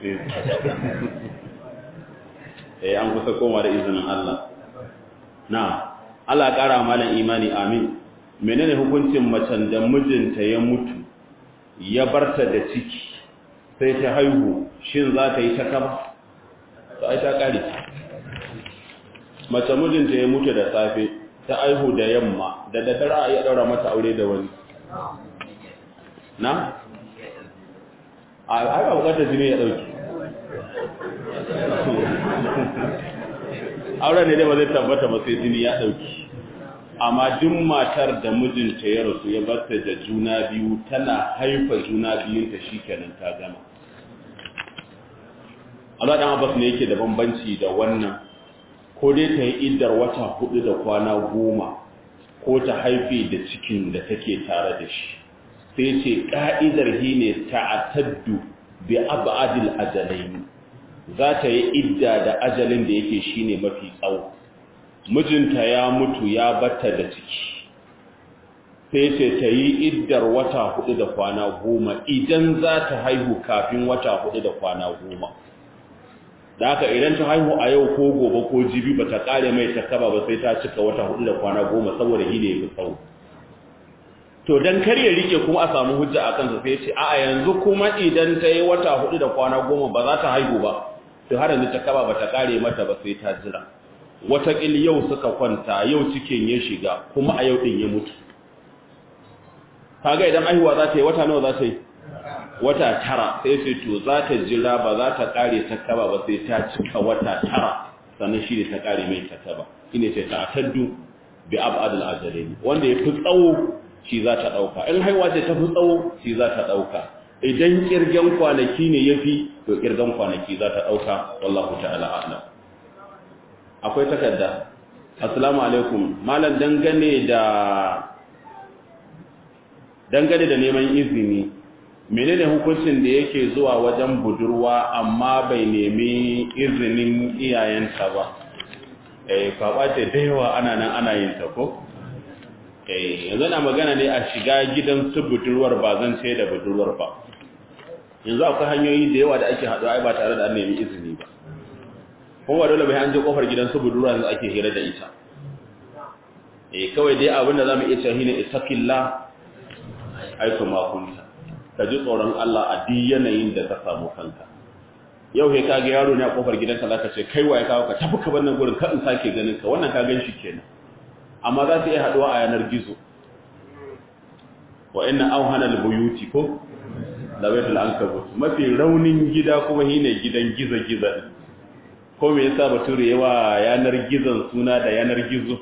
eh an kusa koma da izinin Allah na Allah ƙara malan imani amin menene hukuncin macen da mijinta ya mutu ya barta da ciki sai ta haihu shin za ta yi ta kaba to ai ta kare mace mijinta ya mutu da safe ta haihu da yamma da daddare a iya daura mata aure da wani na a haka bukatar jini ya dauki auren ne dai ba zai tabbata ba sai jini ya dauki amma duk matar da mijinta ya rasu ya barta da juna biyu tana haifa juna biyunta shikenan ta gama Allah dan Abbas ne yake da bambanci da wannan ko dai ta yi iddar wata hudu da kwana goma ko ta haife da cikin da take tare da shi sai ce ka'idar hi ne ta'attaddu bi ab'adil ajalain za ta yi idda da ajalin da yake shine mafi tsawo mijinta ya mutu ya batta da ciki sai ce ta yi iddar wata hudu da kwana goma idan za ta haihu kafin wata hudu da kwana goma da haka idan ta haihu a yau ko gobe ko jibi ba ta kare mai takaba ba sai ta cika wata hudu da kwana goma saboda shi ne fi tsawo to dan kar ya rike kuma a samu hujja a kansa sai ce a yanzu kuma idan ta yi wata hudu da kwana goma ba za ta haihu ba to har yanzu takaba ba ta kare mata ba sai ta jira watakil yau suka kwanta yau cikin ya shiga kuma a yau din ya mutu kaga idan aihuwa za ta yi wata nawa za ta yi wata tara sai sai to za ta jira ba za ta kare ta kaba ba sai ta cika wata tara sannan shi ne ta kare mai ta kaba shine sai ta taddu bi abadul ajalin wanda ya fi tsawo shi za ta dauka in haihuwa ce ta fi tsawo shi za ta dauka idan kirgen kwanaki ne yafi to kirgen kwanaki za ta dauka wallahu ta'ala a'lam akwai takarda assalamu alaikum malam dangane da dangane da neman izini menene hukuncin da yake zuwa wajen budurwa amma bai nemi izinin iyayenta ba eh kwaba ce da yawa ana nan ana yin ta ko eh yanzu na magana ne a shiga gidan su budurwar ba zan ce da budurwar ba yanzu akwai hanyoyi da yawa da ake haɗuwa ai ba tare da an nemi izini ba kuma dole bai an je kofar gidan su budurwa yanzu ake hira da ita eh kawai dai abin da zamu iya cewa shine ittaqillah aiku ma kunta ka ji tsoron Allah a duk yanayin da ka samu kanka yau sai kage yaro ne a kofar gidanka zaka ce kai waye kawo ka tafi ka bannan gurin ka in sake ganin ka wannan ka gan shi kenan amma za su iya haduwa a yanar gizo wa inna awhana albuyuti ko da baitul ankabut mafi raunin gida kuma shine gidan giza-giza ko me yasa bature yawa yanar gizon suna da yanar gizo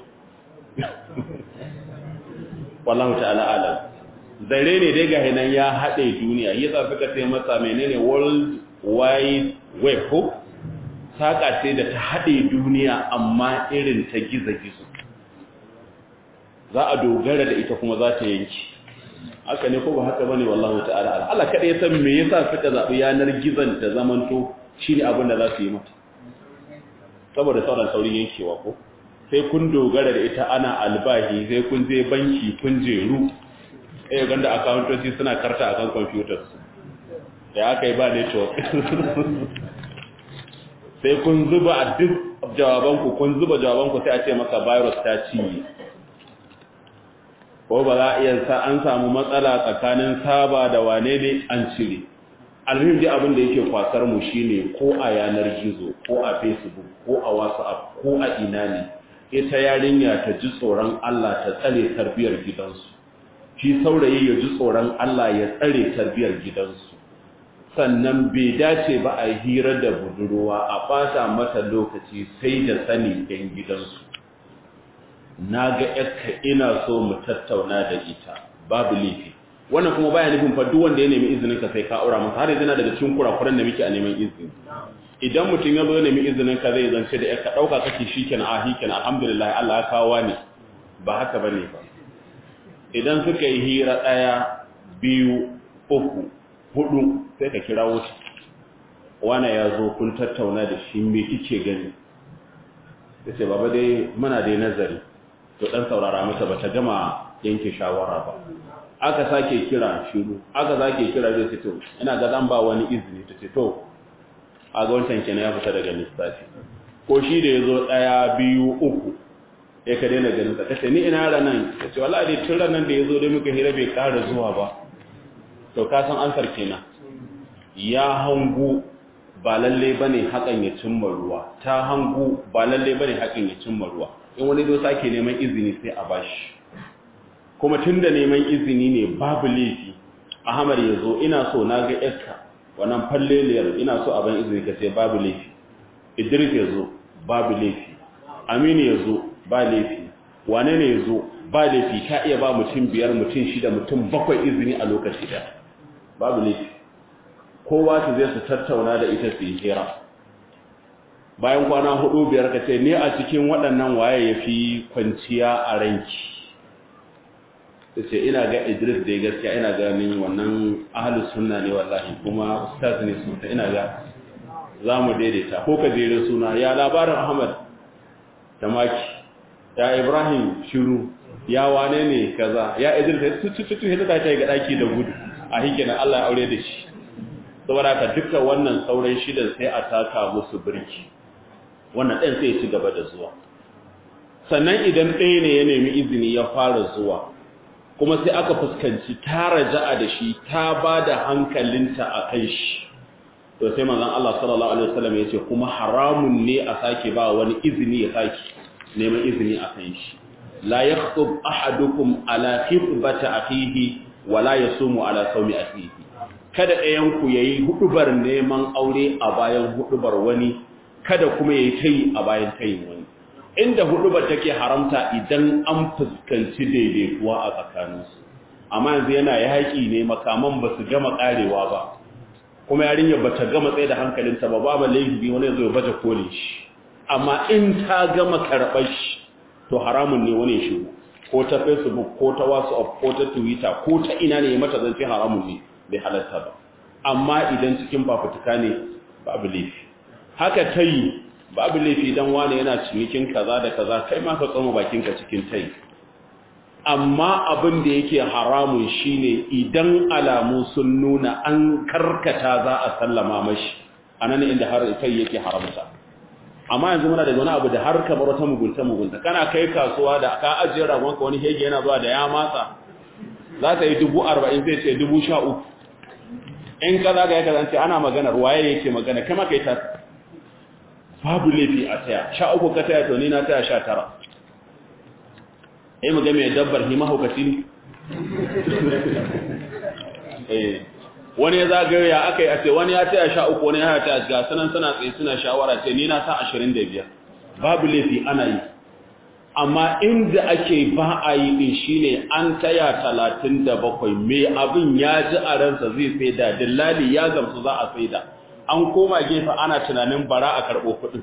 wallahu ta'ala alam zare ne dai ga hinan ya haɗe duniya yasa suka ce masa menene world wide web ko saka ce da ta haɗe duniya amma irin ta gizo-gizo za a dogara da ita kuma za ta yanki haka ne ko ba haka bane wallahu ta'ala alam Allah kada ya san me yasa suka zabi yanar gizon ta zamanto shine abin da za su yi mata saboda sauran saurin yankewa ko sai kun dogara da ita ana albahi sai kun je banki kun jeru eh ganda accountancy suna karta akan computers da aka yi ba network sai kun zuba a duk jawabanku kun zuba jawabanku sai a ce maka virus ta cinye ko ba za a iya sa an samu matsala tsakanin saba da wane ne an cire alhim dai abin da yake kwasar mu shine ko a yanar gizo ko a facebook ko a whatsapp ko a ina ne ita yarinya ta ji tsoron Allah ta tsare tarbiyar gidansu shi saurayi ya ji tsoron Allah ya tsare tarbiyar gidansu sannan bai dace ba a hira da budurwa a ɓata mata lokaci sai da sani ɗan gidansu na ga yakka ina so mu tattauna da ita babu laifi wannan kuma baya nufin fa duk wanda ya nemi izinin ka sai ka aura masa har yanzu na daga cikin kurakuran da muke a neman izini idan mutum ya zo ya nemi izinin ka zai zance da yakka dauka kake shikenan a hikenan alhamdulillah Allah ya kawo ne ba haka bane ba idan suka yi hira daya biyu uku hudu sai ka kira wuta wana ya zo kun tattauna da shi me kike gani sai baba dai muna dai nazari to dan saurara mata bata gama yanke shawara ba aka sake kira shiru aka sake kira zai ce to ina ga zan ba wani izini ta ce to a ga wancan kenan ya fita daga lissafi ko shi da yazo daya biyu uku ya ka daina ganin sa kace ni ina ranan ta ce wallahi dai tun ranan da yazo dai muka hira bai ƙara zuwa ba to ka san ansar kenan ya hangu ba lalle bane hakan ya cimma ruwa ta hangu ba lalle bane hakan ya cimma ruwa in wani zo sake neman izini sai a bashi kuma tunda neman izini ne babu laifi Ahmad ya zo ina so na ga yarka wannan falleliyar ina so a ban izini ka ce babu laifi Idris ya zo babu laifi Aminu ya zo ba laifi wane ne ya zo ba laifi ka iya ba mutum biyar mutum shida mutum bakwai izini a lokaci da babu laifi kowa su zai su tattauna da ita su yi hira bayan kwana hudu biyar ka ce ni a cikin waɗannan waye ya fi kwanciya a ranki ta ce ina ga idris da ya gaskiya ina ganin wannan ahalus sunna ne wallahi kuma ustaz ne sosai ina ga za mu daidaita ko ka jere suna ya labarin ahmad da maki ya ibrahim shiru ya wane ne kaza ya idris ya tutututu ya ta yi ga ɗaki da gudu a hikina allah ya aure da shi saboda ka duka wannan sauran shidan sai a taka musu birki wannan ɗan sai ci gaba da zuwa sannan idan ɗaya ne ya nemi izini ya fara zuwa kuma sai aka fuskanci ta raja'a da shi ta ba da hankalinta a kan shi to sai manzon Allah sallallahu alaihi wasallam ya ce kuma haramun ne a sake ba wani izini ya sake neman izini a kan shi la yakhutub ahadukum ala khitbati akhihi wa la yasumu ala sawmi akhihi kada ɗayan ku yayi hudubar neman aure a bayan hudubar wani kada kuma yayi tayi a bayan tayin wani inda hudubar take haramta idan an fuskanci daidaituwa a tsakaninsu amma yanzu yana yaƙi ne makaman ba su gama ƙarewa ba kuma yarinyar ba ta gama tsaye da hankalinta ba babu laifi wani zai baje kolin shi amma in ta gama karɓar shi to haramun ne wani shi ko ta facebook ko ta whatsapp ko ta twitter ko ta ina ne mata zance haramun ne bai halatta ba amma idan cikin fafutuka ne babu laifi haka ta yi babu laifi dan wani yana cinikin kaza da kaza kai ma ka tsoma bakinka cikin tai amma abin da yake haramun shine idan alamu sun nuna an karkata za a sallama mashi anan inda har kai yake haramta amma yanzu muna da wani abu da har kamar wata mugunta mugunta kana kai kasuwa da ka ajiye ragonka wani hege yana zuwa da ya matsa za ta yi dubu arba'in zai ce dubu sha uku in ka zaga ya kazance ana maganar waye yake magana kama kai ta babu laifi a taya sha uku ka taya to ni na taya sha tara ai mu ga mai dabbar hi mahaukaci ne eh wani ya zagayo ya aka yi a ce wani ya taya sha uku wani ya taya ga sanan suna tsaye suna shawara ce ni na sa ashirin da biyar babu laifi ana yi amma inda ake ba a yi din shine an taya talatin da bakwai mai abin ya ji a ransa zai saida dillali ya gamsu za a saida an koma gefe ana tunanin bara a karɓo kuɗin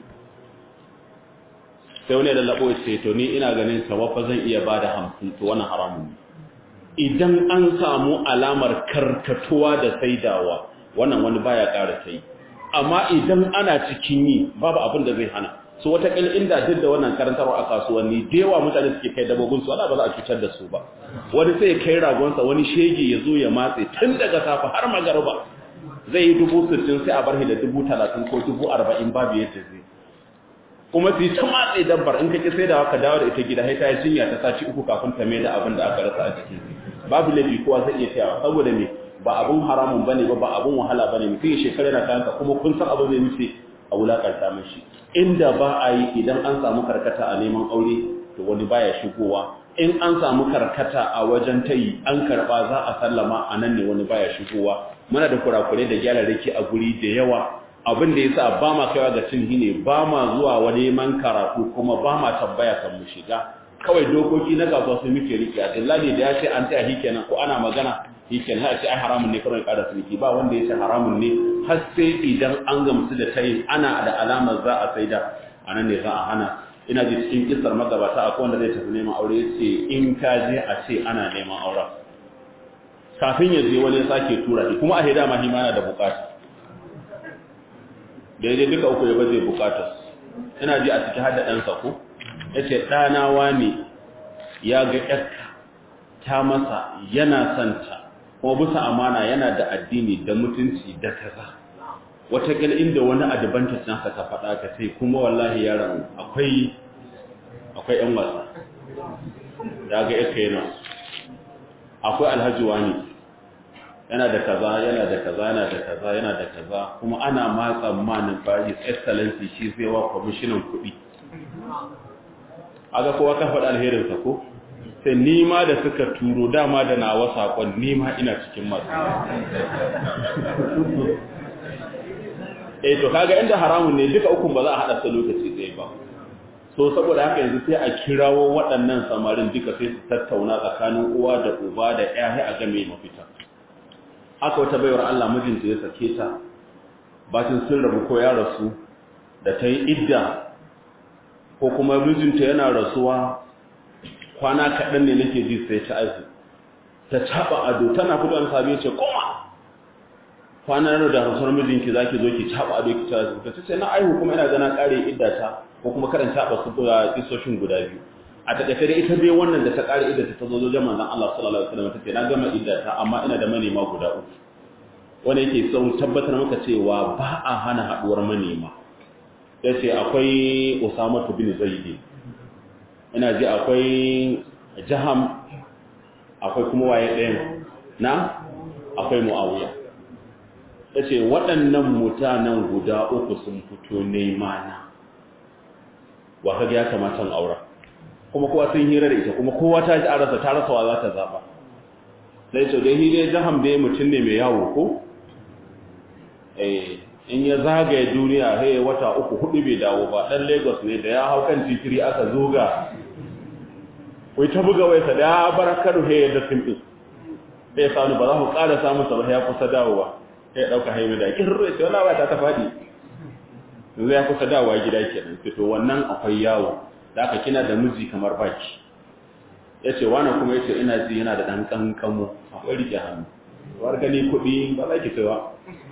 sai wani da labo ce to ni ina ganin tawafa zan iya ba da hamsin to wannan haramun ne idan an samu alamar karkatuwa da saidawa wannan wani baya ƙara sai amma idan ana cikin yi babu abin da zai hana so wata kil inda duk da wannan karantarwa a kasuwanni da yawa mutane suke kai dabobin su wala ba za a cutar da su ba wani sai ya kai ragonsa wani shege ya zo ya matse tun daga safa har magarba zai yi dubu sittin sai a bar shi da dubu talatin ko dubu arba'in babu yadda zai kuma su yi ta matse dabbar in kake sai da ka dawo da ita gida sai ta yi jinya ta saci uku kafin ta mai da abin da aka rasa a ciki babu laifi kowa zai iya tayawa saboda me ba abun haramun bane ba ba abun wahala bane mutum ya shekara na kanka kuma kun san abin zai nufi a wulakanta mashi inda ba a yi idan an samu karkata a neman aure to wani baya shigowa in an samu karkata a wajen tayi an karba za a sallama a nan ne wani baya shigowa muna da kurakure da gyararraki a guri da yawa abin da yasa ba ma kaiwa ga cin ne ba ma zuwa wani man karatu kuma ba ma tambaya kan mu shiga kawai dokoki na gaba su muke rike a dillahi da ya ce an taya kenan ko ana magana shikenan sai ce ai haramun ne kawai ƙara suniki ba wanda ya ce haramun ne har sai idan an gamsu da tayin ana da alamar za a saida anan ne za a hana ina ji cikin kisar magabata akwai wanda zai tafi neman aure ya ce in ka je a ce ana neman auren kafin ya je wani sake tura shi kuma a hida ma hima yana da bukata da ya je duka uku ya baje bukatar ina ji a ciki hada ɗansa ko ya ce ɗanawa ne ya ga ƴarka ta masa yana santa kuma bisa amana yana da addini da mutunci da kaza watakila inda wani advantage nasa ka faɗa ka sai kuma wallahi yaron akwai akwai ƴan wasa ya ga ƴarka yana akwai alhaji wani yana da kaza yana da kaza yana da kaza yana da kaza kuma ana ma tsammanin ba his excellency shi zai wa kwamishinan kuɗi aga kowa ka faɗa alherinsa ko sai nima da suka turo dama da nawa saƙon nima ina cikin masu eh to kaga inda haramun ne duka ukun ba za a haɗa su lokaci ɗaya ba so saboda haka yanzu sai a kirawo waɗannan samarin duka sai su tattauna tsakanin uwa da uba da ƴaƴa a game mafita haka wata baiwar Allah mijinta ya sake ta bacin sun rabu ko ya rasu da ta yi idda ko kuma mijinta yana rasuwa kwana kaɗan ne nake ji sai ta aihu ta caɓa ado tana fito an sabi ce koma kwana da rasuwar mijinki za ki zo ki caɓa ado ki ta ta ce na aihu kuma ina gana ƙare idda ta ko kuma karan caɓa su da isoshin guda biyu a taƙaice da ita dai wannan da ta ƙare idda ta zo zo manzon Allah sallallahu alaihi wasallam ta ce na gama idda ta amma ina da manema guda uku wanda yake son tabbatar maka cewa ba a hana haɗuwar manema ya ce akwai Usama bin Zaidi ina ji akwai Jaham akwai kuma waye ɗayan na akwai Muawiya yace waɗannan mutanen guda uku sun fito nema na wa kaga ya kamata aura kuma kowa sun hira da ita kuma kowa ta ji arasa ta rasa wa za ta zaba sai to dai hire Jaham dai mutum ne mai yawo ko eh in ya zagaye duniya sai wata uku hudu bai dawo ba dan Lagos ne da ya hau kan titiri aka zoga wai ta buga wai sa da barakar he da simple sai sanu ba za mu ƙara samun sa ba ya kusa dawowa sai dauka haimu da kirre sai wala wata ta fadi yanzu ya kusa dawowa gida kenan sai to wannan akwai yawo da aka kina da miji kamar baki yace wani kuma yace ina ji yana da dan kankamo akwai rike hannu war gani kuɗi ba za ki kaiwa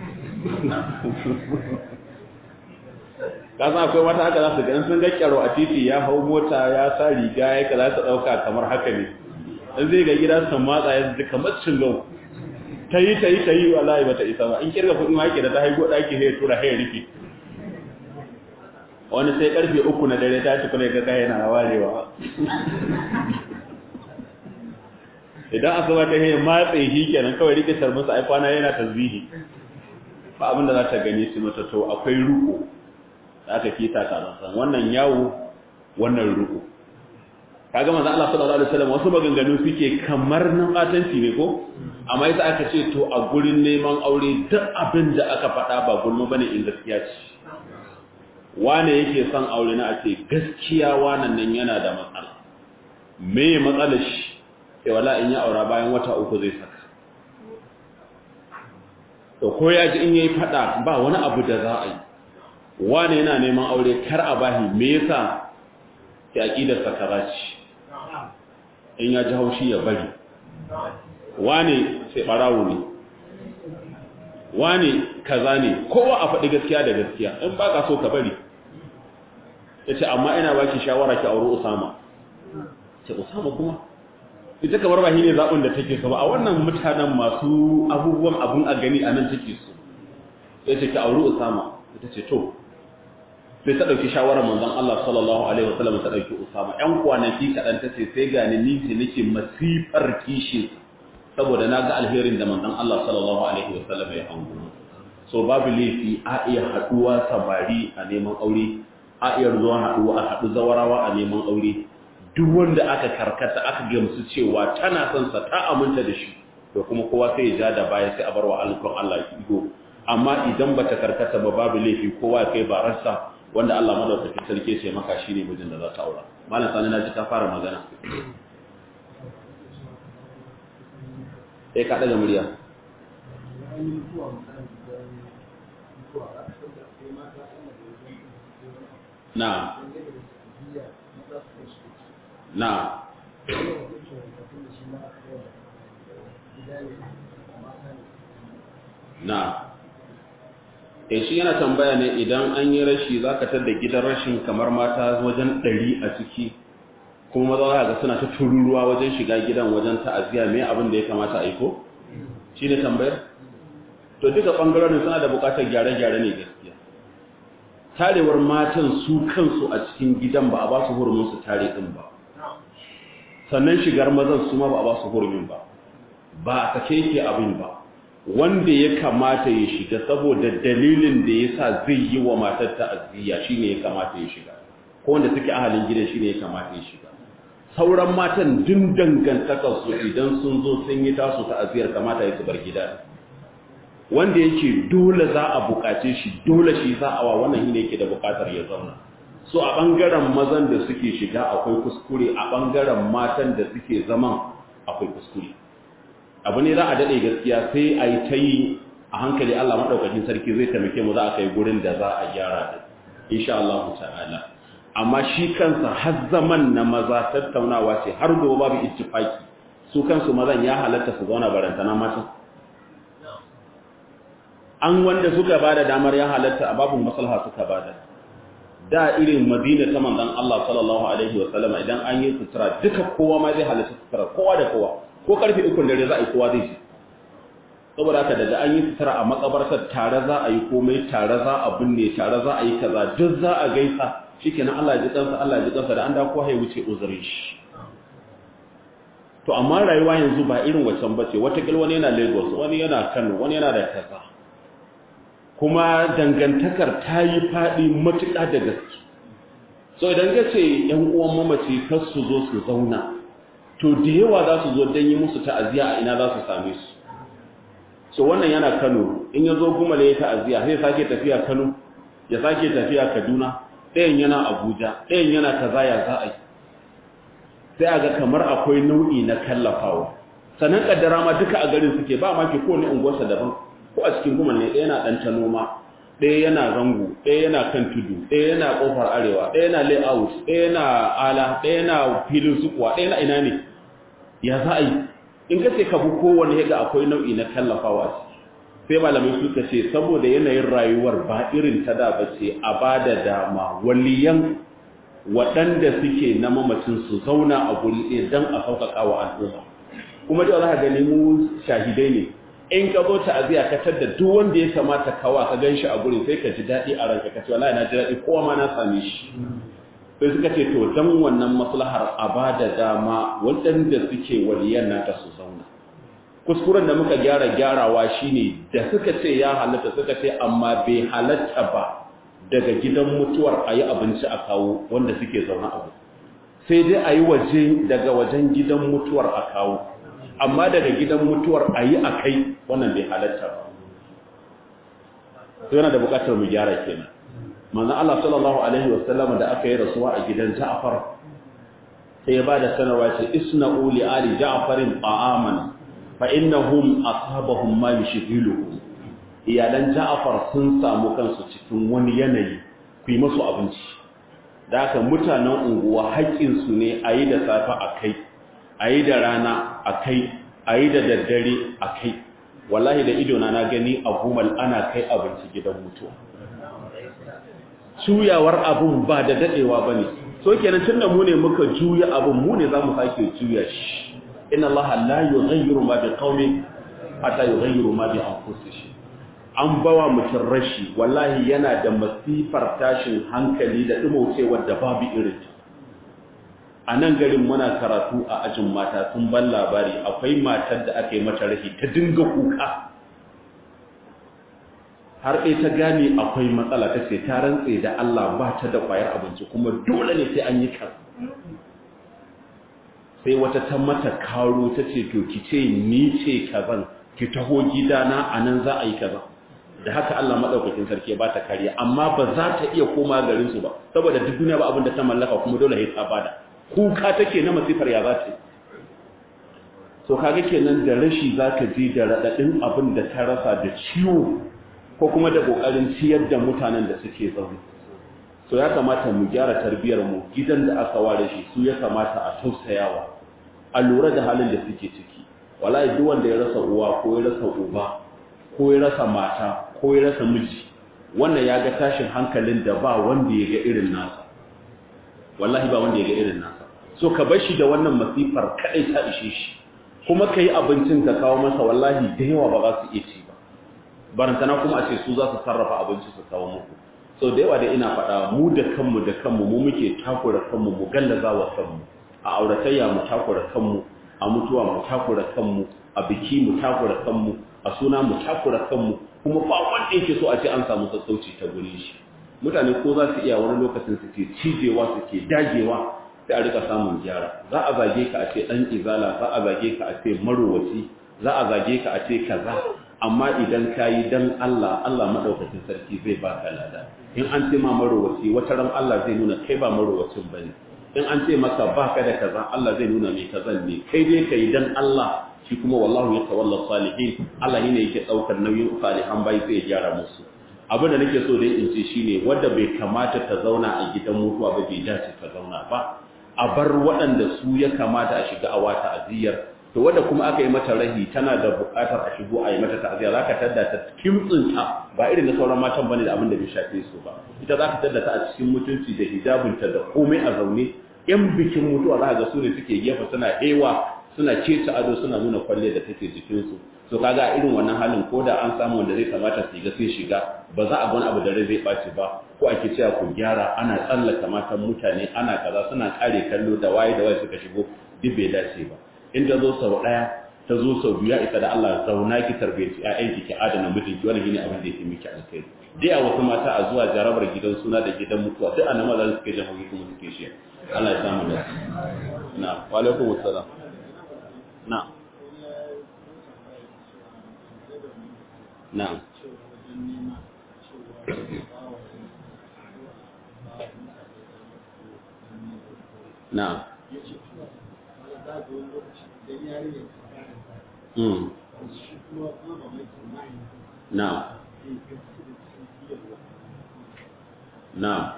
ka san akwai wata haka za su ga sun ga kyaro a titi ya hau mota ya sa riga ya ka za su ɗauka kamar haka ne in zai ga gida sun matsa ya ji kamar cingau ta yi ta yi ta yi wallahi ba ta isa ba in kirga kuɗin ma yake da ta haigo ɗaki sai ya tura sai ya rufe wani sai karfe uku na dare ta ci kuma ga kai yana warewa idan asuba ta yi matse shi kenan kawai rike tarmusa ai kwana yana tasbihi ba abin da za ta gani su mata to akwai ruku da aka kita ta san wannan yawo wannan ruku kaga manzo Allah sallallahu alaihi wasallam wasu maganganu suke kamar nan batanci ne ko amma yasa aka ce to a gurin neman aure duk abin da aka faɗa ba gulma bane in gaskiya ce wane yake son aure na a ce gaskiya wannan nan yana da matsala me matsalar shi sai wala in ya aura bayan wata uku zai saka to ko ya ji in yayi fada ba wani abu da za a yi wane yana neman aure kar a bahi me yasa sai aqidar sa kaza ce in ya ji haushi ya bari wane sai barawo ne wane kaza ne kowa a faɗi gaskiya da gaskiya in baka so ka bari yace amma ina baki shawara ki aure Usama ce Usama kuma ita kamar ba shi ne zaɓin da take so ba a wannan mutanen masu abubuwan abun a gani a nan take so sai ce ki auri usama ita ce to sai ta ɗauki shawarar manzon Allah sallallahu alaihi wasallam ta ɗauki usama ƴan kwanaki kaɗan ta ce sai gani ni ce nake masifar kishi saboda na ga alherin da manzon Allah sallallahu alaihi wasallam ya hango so babu laifi a iya haɗuwa samari a neman aure a iya zuwa haɗuwa a haɗu zawarawa a neman aure duk wanda aka karkata aka gamsu cewa tana son sa ta aminta da shi to kuma kowa sai ya ja da baya sai a bar wa alkon Allah iko amma idan bata karkata ba babu laifi kowa kai bararsa wanda Allah madaukakin sarki ce maka shine mijin da za ta aura malam sani na ji ka fara magana eh ka daga murya na na na e shi yana tambaya ne idan an yi rashi za ka tada gidan rashin kamar mata wajen ɗari a ciki kuma maza za ga suna ta tururuwa wajen shiga gidan wajen ta'aziyya mai abin da ya kamata a yi ko shi ne tambayar to duka ɓangarorin suna da buƙatar gyare-gyare ne gaskiya tarewar matan su kansu a cikin gidan ba a ba su hurumin su tare ɗin ba sannan shigar mazan su ma ba a ba su hurumin ba ba a sake yake abin ba wanda ya kamata ya shiga saboda dalilin da ya sa zai yi wa matar ta'aziyya shine ya kamata ya shiga ko wanda suke ahalin gidan shine ya kamata ya shiga sauran matan dun dangantakar su idan sun zo sun yi tasu ta'aziyyar kamata ya bar gida wanda yake dole za a bukace shi dole shi za a wa wannan shine yake da bukatar ya zauna so a bangaren mazan da suke shiga akwai kuskure a bangaren matan da suke zaman akwai kuskure abu ne za a daɗe gaskiya sai a yi ta yi a hankali Allah maɗaukakin sarki zai taimake mu za a kai gurin da za a gyara da insha Allah ta'ala amma shi kansa har zaman na maza tattaunawa ce har gobe babu ittifaki su kansu mazan ya halatta su zauna barantana matan an wanda suka bada damar ya halatta a babu maslaha suka bada da irin madina ta manzon Allah sallallahu alaihi wa sallama idan an yi sutura duka kowa ma zai halatta sutura kowa da kowa ko karfe ukun dare za a yi kowa zai ji saboda haka daga an yi sutura a makabartar tare za a yi komai tare za a binne tare za a yi kaza duk za a gaisa shikenan Allah ya ji kansa Allah ya ji kansa da an da kowa ya wuce uzurin shi to amma rayuwa yanzu ba irin wacan bace wata kil wani yana Lagos wani yana Kano wani yana da kaza kuma dangantakar ta yi faɗi matuƙa da gaske so idan ka ce ‘yan uwan mamaci kar su zo su zauna to da yawa za su zo don yi musu ta'aziyya a ina za su same su so wannan yana kano in ya zo gumale ya ta'aziyya sai sake tafiya kano ya sake tafiya kaduna ɗayan yana abuja ɗayan yana kaza ya za a yi sai a ga kamar akwai nau'i na kallafawa sannan kaddara ma duka a garin suke ba ma ke kowane unguwarsa daban ko a cikin gumal ne ɗaya yana ɗan ta noma ɗaya yana zango ɗaya yana kan tudu ɗaya yana ƙofar arewa ɗaya yana layout ɗaya yana ala ɗaya yana filin sukuwa ɗaya yana ina ne ya za a yi in ka ce ka bi kowane yaga akwai nau'i na tallafawa sai malamai suka ce saboda yanayin rayuwar ba irin ta da ba ce a ba da dama waliyan waɗanda suke na mamacin su zauna a guri ɗaya don a sauƙaƙa wa al'umma kuma da za ka gani mu shahidai ne in ka zo ta'aziya ka tadda duk wanda ya kamata kawa ka ganshi a gurin sai ka ji daɗi a ranka ka ce wallahi na ji daɗi kowa ma na same shi sai suka ce to dan wannan maslahar a ba da dama waɗanda suke waliyan nata su zauna kuskuren da muka gyara gyarawa shine da suka ce ya halatta suka ce amma bai halatta ba daga gidan mutuwar a yi abinci a kawo wanda suke zaune a sai dai a yi waje daga wajen gidan mutuwar a kawo amma daga gidan mutuwar a yi a kai wannan bai halatta ba sai yana da bukatar mu gyara kenan manzon Allah sallallahu alaihi wasallam da aka yi rasuwa a gidan Ja'far sai ya bada sanarwa ce isna'u li ali Ja'farin ta'aman fa innahum asabahum ma yushghiluhum iyalan Ja'far sun samu kansu cikin wani yanayi ku yi musu abinci da haka mutanen unguwa haƙƙinsu ne a yi da safe a kai a yi da rana a kai a yi da daddare a kai wallahi da idona na gani a gumal ana kai abinci gidan mutuwa juyawar abun ba da dadewa ba ne so kenan tun da mu ne muka juya abun mu ne za mu sake juya shi inna allaha la yughayyiru ma biqaumin hatta yughayyiru ma bi anfusihim an bawa mutum rashi wallahi yana da masifar tashin hankali da dumaucewar da babu irin a nan garin muna karatu a ajin mata sun ban labari akwai matar da aka yi mata rashi ta dinga kuka har ɗaya ta gane akwai matsala ta ce ta rantse da Allah ba ta da ƙwayar abinci kuma dole ne sai an yi kan sai wata ta mata karo ta ce to ki ce ni ce kazan ki taho gidana a nan za a yi kaza da haka Allah madaukakin sarki ba ta kariya amma ba za ta iya koma garin su ba saboda duk duniya ba abin da ta mallaka kuma dole sai ta bada kuka take na masifar ya za ta so kaga kenan da rashi zaka ji da radadin abin da ta rasa da ciwo ko kuma da kokarin ciyar da mutanen da suke zaune so ya kamata mu gyara tarbiyar mu gidan da aka ware shi su ya kamata a tausayawa a lura da halin da suke ciki wallahi duk wanda ya rasa uwa ko ya rasa uba ko ya rasa mata ko ya rasa miji wannan ya ga tashin hankalin da ba wanda ya ga irin nasa wallahi ba wanda ya ga irin nasa so ka bar shi da wannan masifar kadai ta ishe shi kuma kai abincin ka kawo masa wallahi da yawa ba za su iya ci ba barantana kuma a ce su za su sarrafa abinci su kawo muku so da yawa da ina faɗa mu da kanmu da kanmu mu muke takura kanmu mu gallaza wa kanmu a auratayya mu takura kanmu a mutuwa mu takura kanmu a biki mu takura kanmu a suna mu takura kanmu kuma ba wanda yake so a ce an samu sassauci ta gurin shi mutane ko za su iya wani lokacin su ke cijewa su ke dagewa sai a rika samun gyara za a zage ka a ce dan izala za a zage ka a ce marowaci za a zage ka a ce kaza amma idan ka yi dan Allah Allah madaukakin sarki zai baka lada in an ce ma marowaci wata ran Allah zai nuna kai ba marowacin bane in an ce maka baka da kaza Allah zai nuna mai kazan ne kai dai kai dan Allah shi kuma wallahu ya tawalla salihin Allah ne yake daukar nauyin salihan bai sai ya gyara musu abin da nake so dai in ce shine wanda bai kamata ta zauna a gidan mutuwa ba bai dace ta zauna ba a bar waɗanda su ya kamata a shiga a wata aziyar to wanda kuma aka yi mata rahi tana da buƙatar a shigo a yi mata ta'aziyya zaka tadda ta kimtsinta ba irin na sauran matan bane da abin da bai shafe su ba ita zaka tadda ta a cikin mutunci da hijabinta da komai a zaune yan bikin mutuwa za ga su ne suke gefe suna hewa suna cece ado suna nuna kwalle da take jikinsu so kaga irin wannan halin ko da an samu wanda zai kamata su ga sai shiga ba za a ga wani abu da rai zai ɓaci ba ko ake cewa ku gyara ana tsallaka matan mutane ana kaza suna kare kallo da waye da waye suka shigo duk bai dace ba in ta zo sau ɗaya ta zo sau biyu ya isa da Allah zauna ki tarbiyyaci ƴaƴanki ki adana mijinki wannan shine abin da yake miki alkhairi dai a wasu mata a zuwa jarabar gidan suna da gidan mutuwa duk anan maza suke jan hukumi kuma suke shi Allah ya samu da na wa alaikum assalam na na na Mm. Now. Now.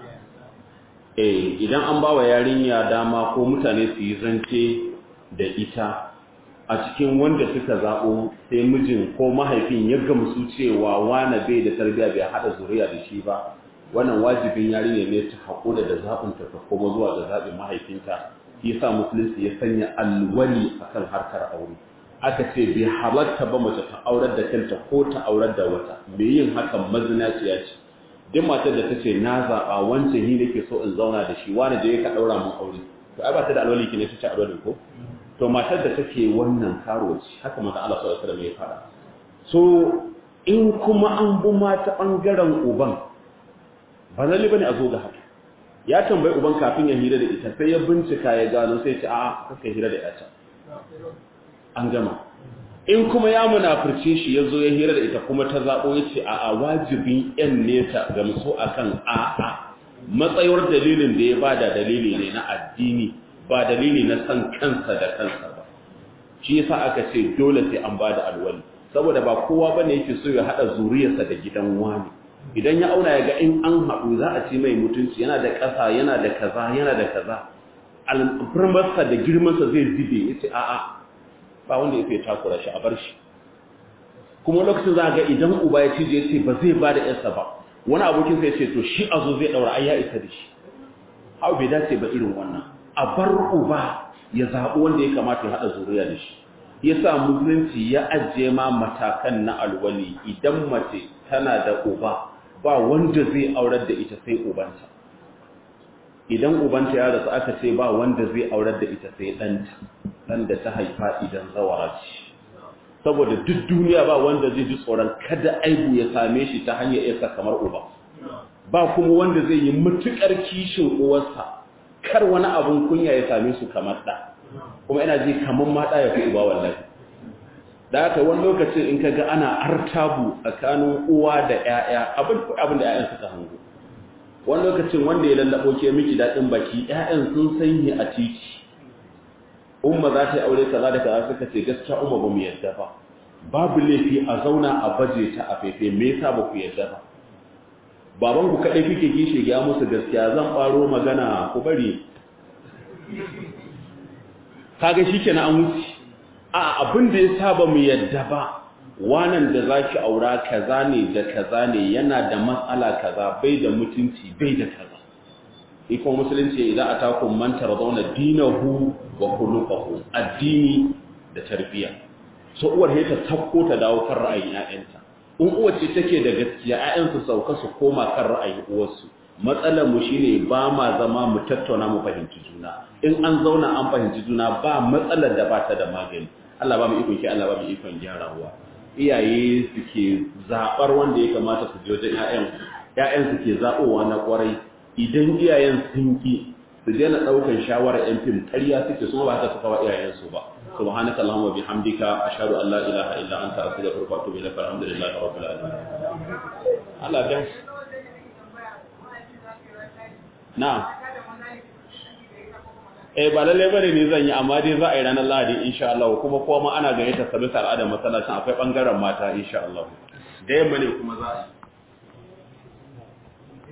Eh, idan an ba wa yarinya dama ko mutane su yi zance da ita a cikin wanda suka zaɓo sai mijin ko mahaifin ya gamsu cewa wane bai da tarbiyya bai haɗa zuriya da shi ba wannan wajibin yarinya ne ta haƙura da zaɓinta ta koma zuwa ga zaɓin mahaifinta shi yasa musulunci ya sanya alwali akan harkar aure aka ce bai halatta ba mace ta aurar da kanta ko ta aurar da wata mai yin hakan mazinaciya ce duk matar da ta ce na zaɓa wancan ni nake so in zauna da shi wani da ya ka ɗaura mun aure to ai ba ta da alwali ki ne ta ce alwali ko to matar da take wannan karuwaci haka mata Allah sallallahu alaihi wasallam ya fara so in kuma an bi mata bangaren uban ba lalle bane a zo ga haka ya tambayi uban kafin ya hira da ita sai ya bincika ya gano sai ya ce a'a kaka hira da ita an gama in kuma ya munafurce shi ya zo ya hira da ita kuma ta zaɓo ya ce a wajibin yan nesa ga musu a kan a'a matsayar dalilin da ya bada dalili ne na addini ba dalili na san kansa da kansa ba shi yasa aka ce dole sai an bada alwali saboda ba kowa bane yake so ya hada zuriyarsa da gidan wani idan ya auna ya ga in an haɗu za a ci mai mutunci yana da ƙasa yana da kaza yana da kaza alfirmarsa da girmansa zai zube ya ce a'a ba wanda ya fi takura shi a bar shi kuma lokacin za ga idan uba ya cije ya ce ba zai ba da yarsa ba wani abokin sai ce to shi a zo zai daura ai ya isa da shi hau bai dace ba irin wannan a bar uba ya zaɓi wanda ya kamata ya haɗa zuriya da shi ya sa musulunci ya ajiye ma matakan na alwali idan mace tana da uba ba wanda zai aurar da ita sai ubanta idan ubanta ya rasu aka ce ba wanda zai aurar da ita sai ɗanta ɗan da ta haifa idan zawara ce saboda duk duniya ba wanda zai ji tsoron kada aibu ya same shi ta hanyar yasa kamar uba ba kuma wanda zai yi matuƙar kishin uwarsa kar wani abun kunya ya same su kamar ɗa kuma ina ji kaman ma da ya fi uba wallahi da haka wani lokacin in kaga ana artabu tsakanin uwa da ƴaƴa abin abin da ƴaƴan suka hango wani lokacin wanda ya lallabo ke miki dadin baki ƴaƴan sun sanyi a titi umma za ta yi aure kaza da kaza suka ce gaskiya umma ba mu yadda ba babu laifi a zauna a baje ta a fefe me yasa ba ku yadda ba baban ku kadai kike gishe ga musu gaskiya zan faro magana ku bari kaga shikenan an wuce a abin da yasa ba mu yadda ba wanan da zaki aura kaza ne da kaza ne yana da matsala kaza bai da mutunci bai da kaza iko musulunci idan atakum man taradawna dinahu wa khuluquhu addini da tarbiyya so uwar he ta takko ta dawo kan ra'ayin ƴaƴanta in uwar ce take da gaskiya ƴaƴan su sauka su koma kan ra'ayin uwarsu matsalar mu shine ba ma zama mu tattauna mu fahimci juna in an zauna an fahimci juna ba matsalar da ba ta da magani Allah ba mu ikon ki Allah ba mu ikon gyarawa iyaye suke zabar wanda ya kamata su je wajen ƴaƴan ƴaƴan suke zabowa na kwarai idan iyayen sun ki su daina ɗaukar shawarar yan fim ƙarya suke su ba haka suka wa iyayensu ba subhanaka allahumma bihamdika ashhadu an la ilaha illa anta astaghfiruka wa atubu ilaik alhamdulillahi rabbil alamin Allah dan na eh ba lalle bane ne zan yi amma dai za a yi ranar Lahadi insha Allah kuma kowa ma ana gayyata sabisa al'adar masallacin akwai bangaren mata insha Allah da yamma ne kuma za a yi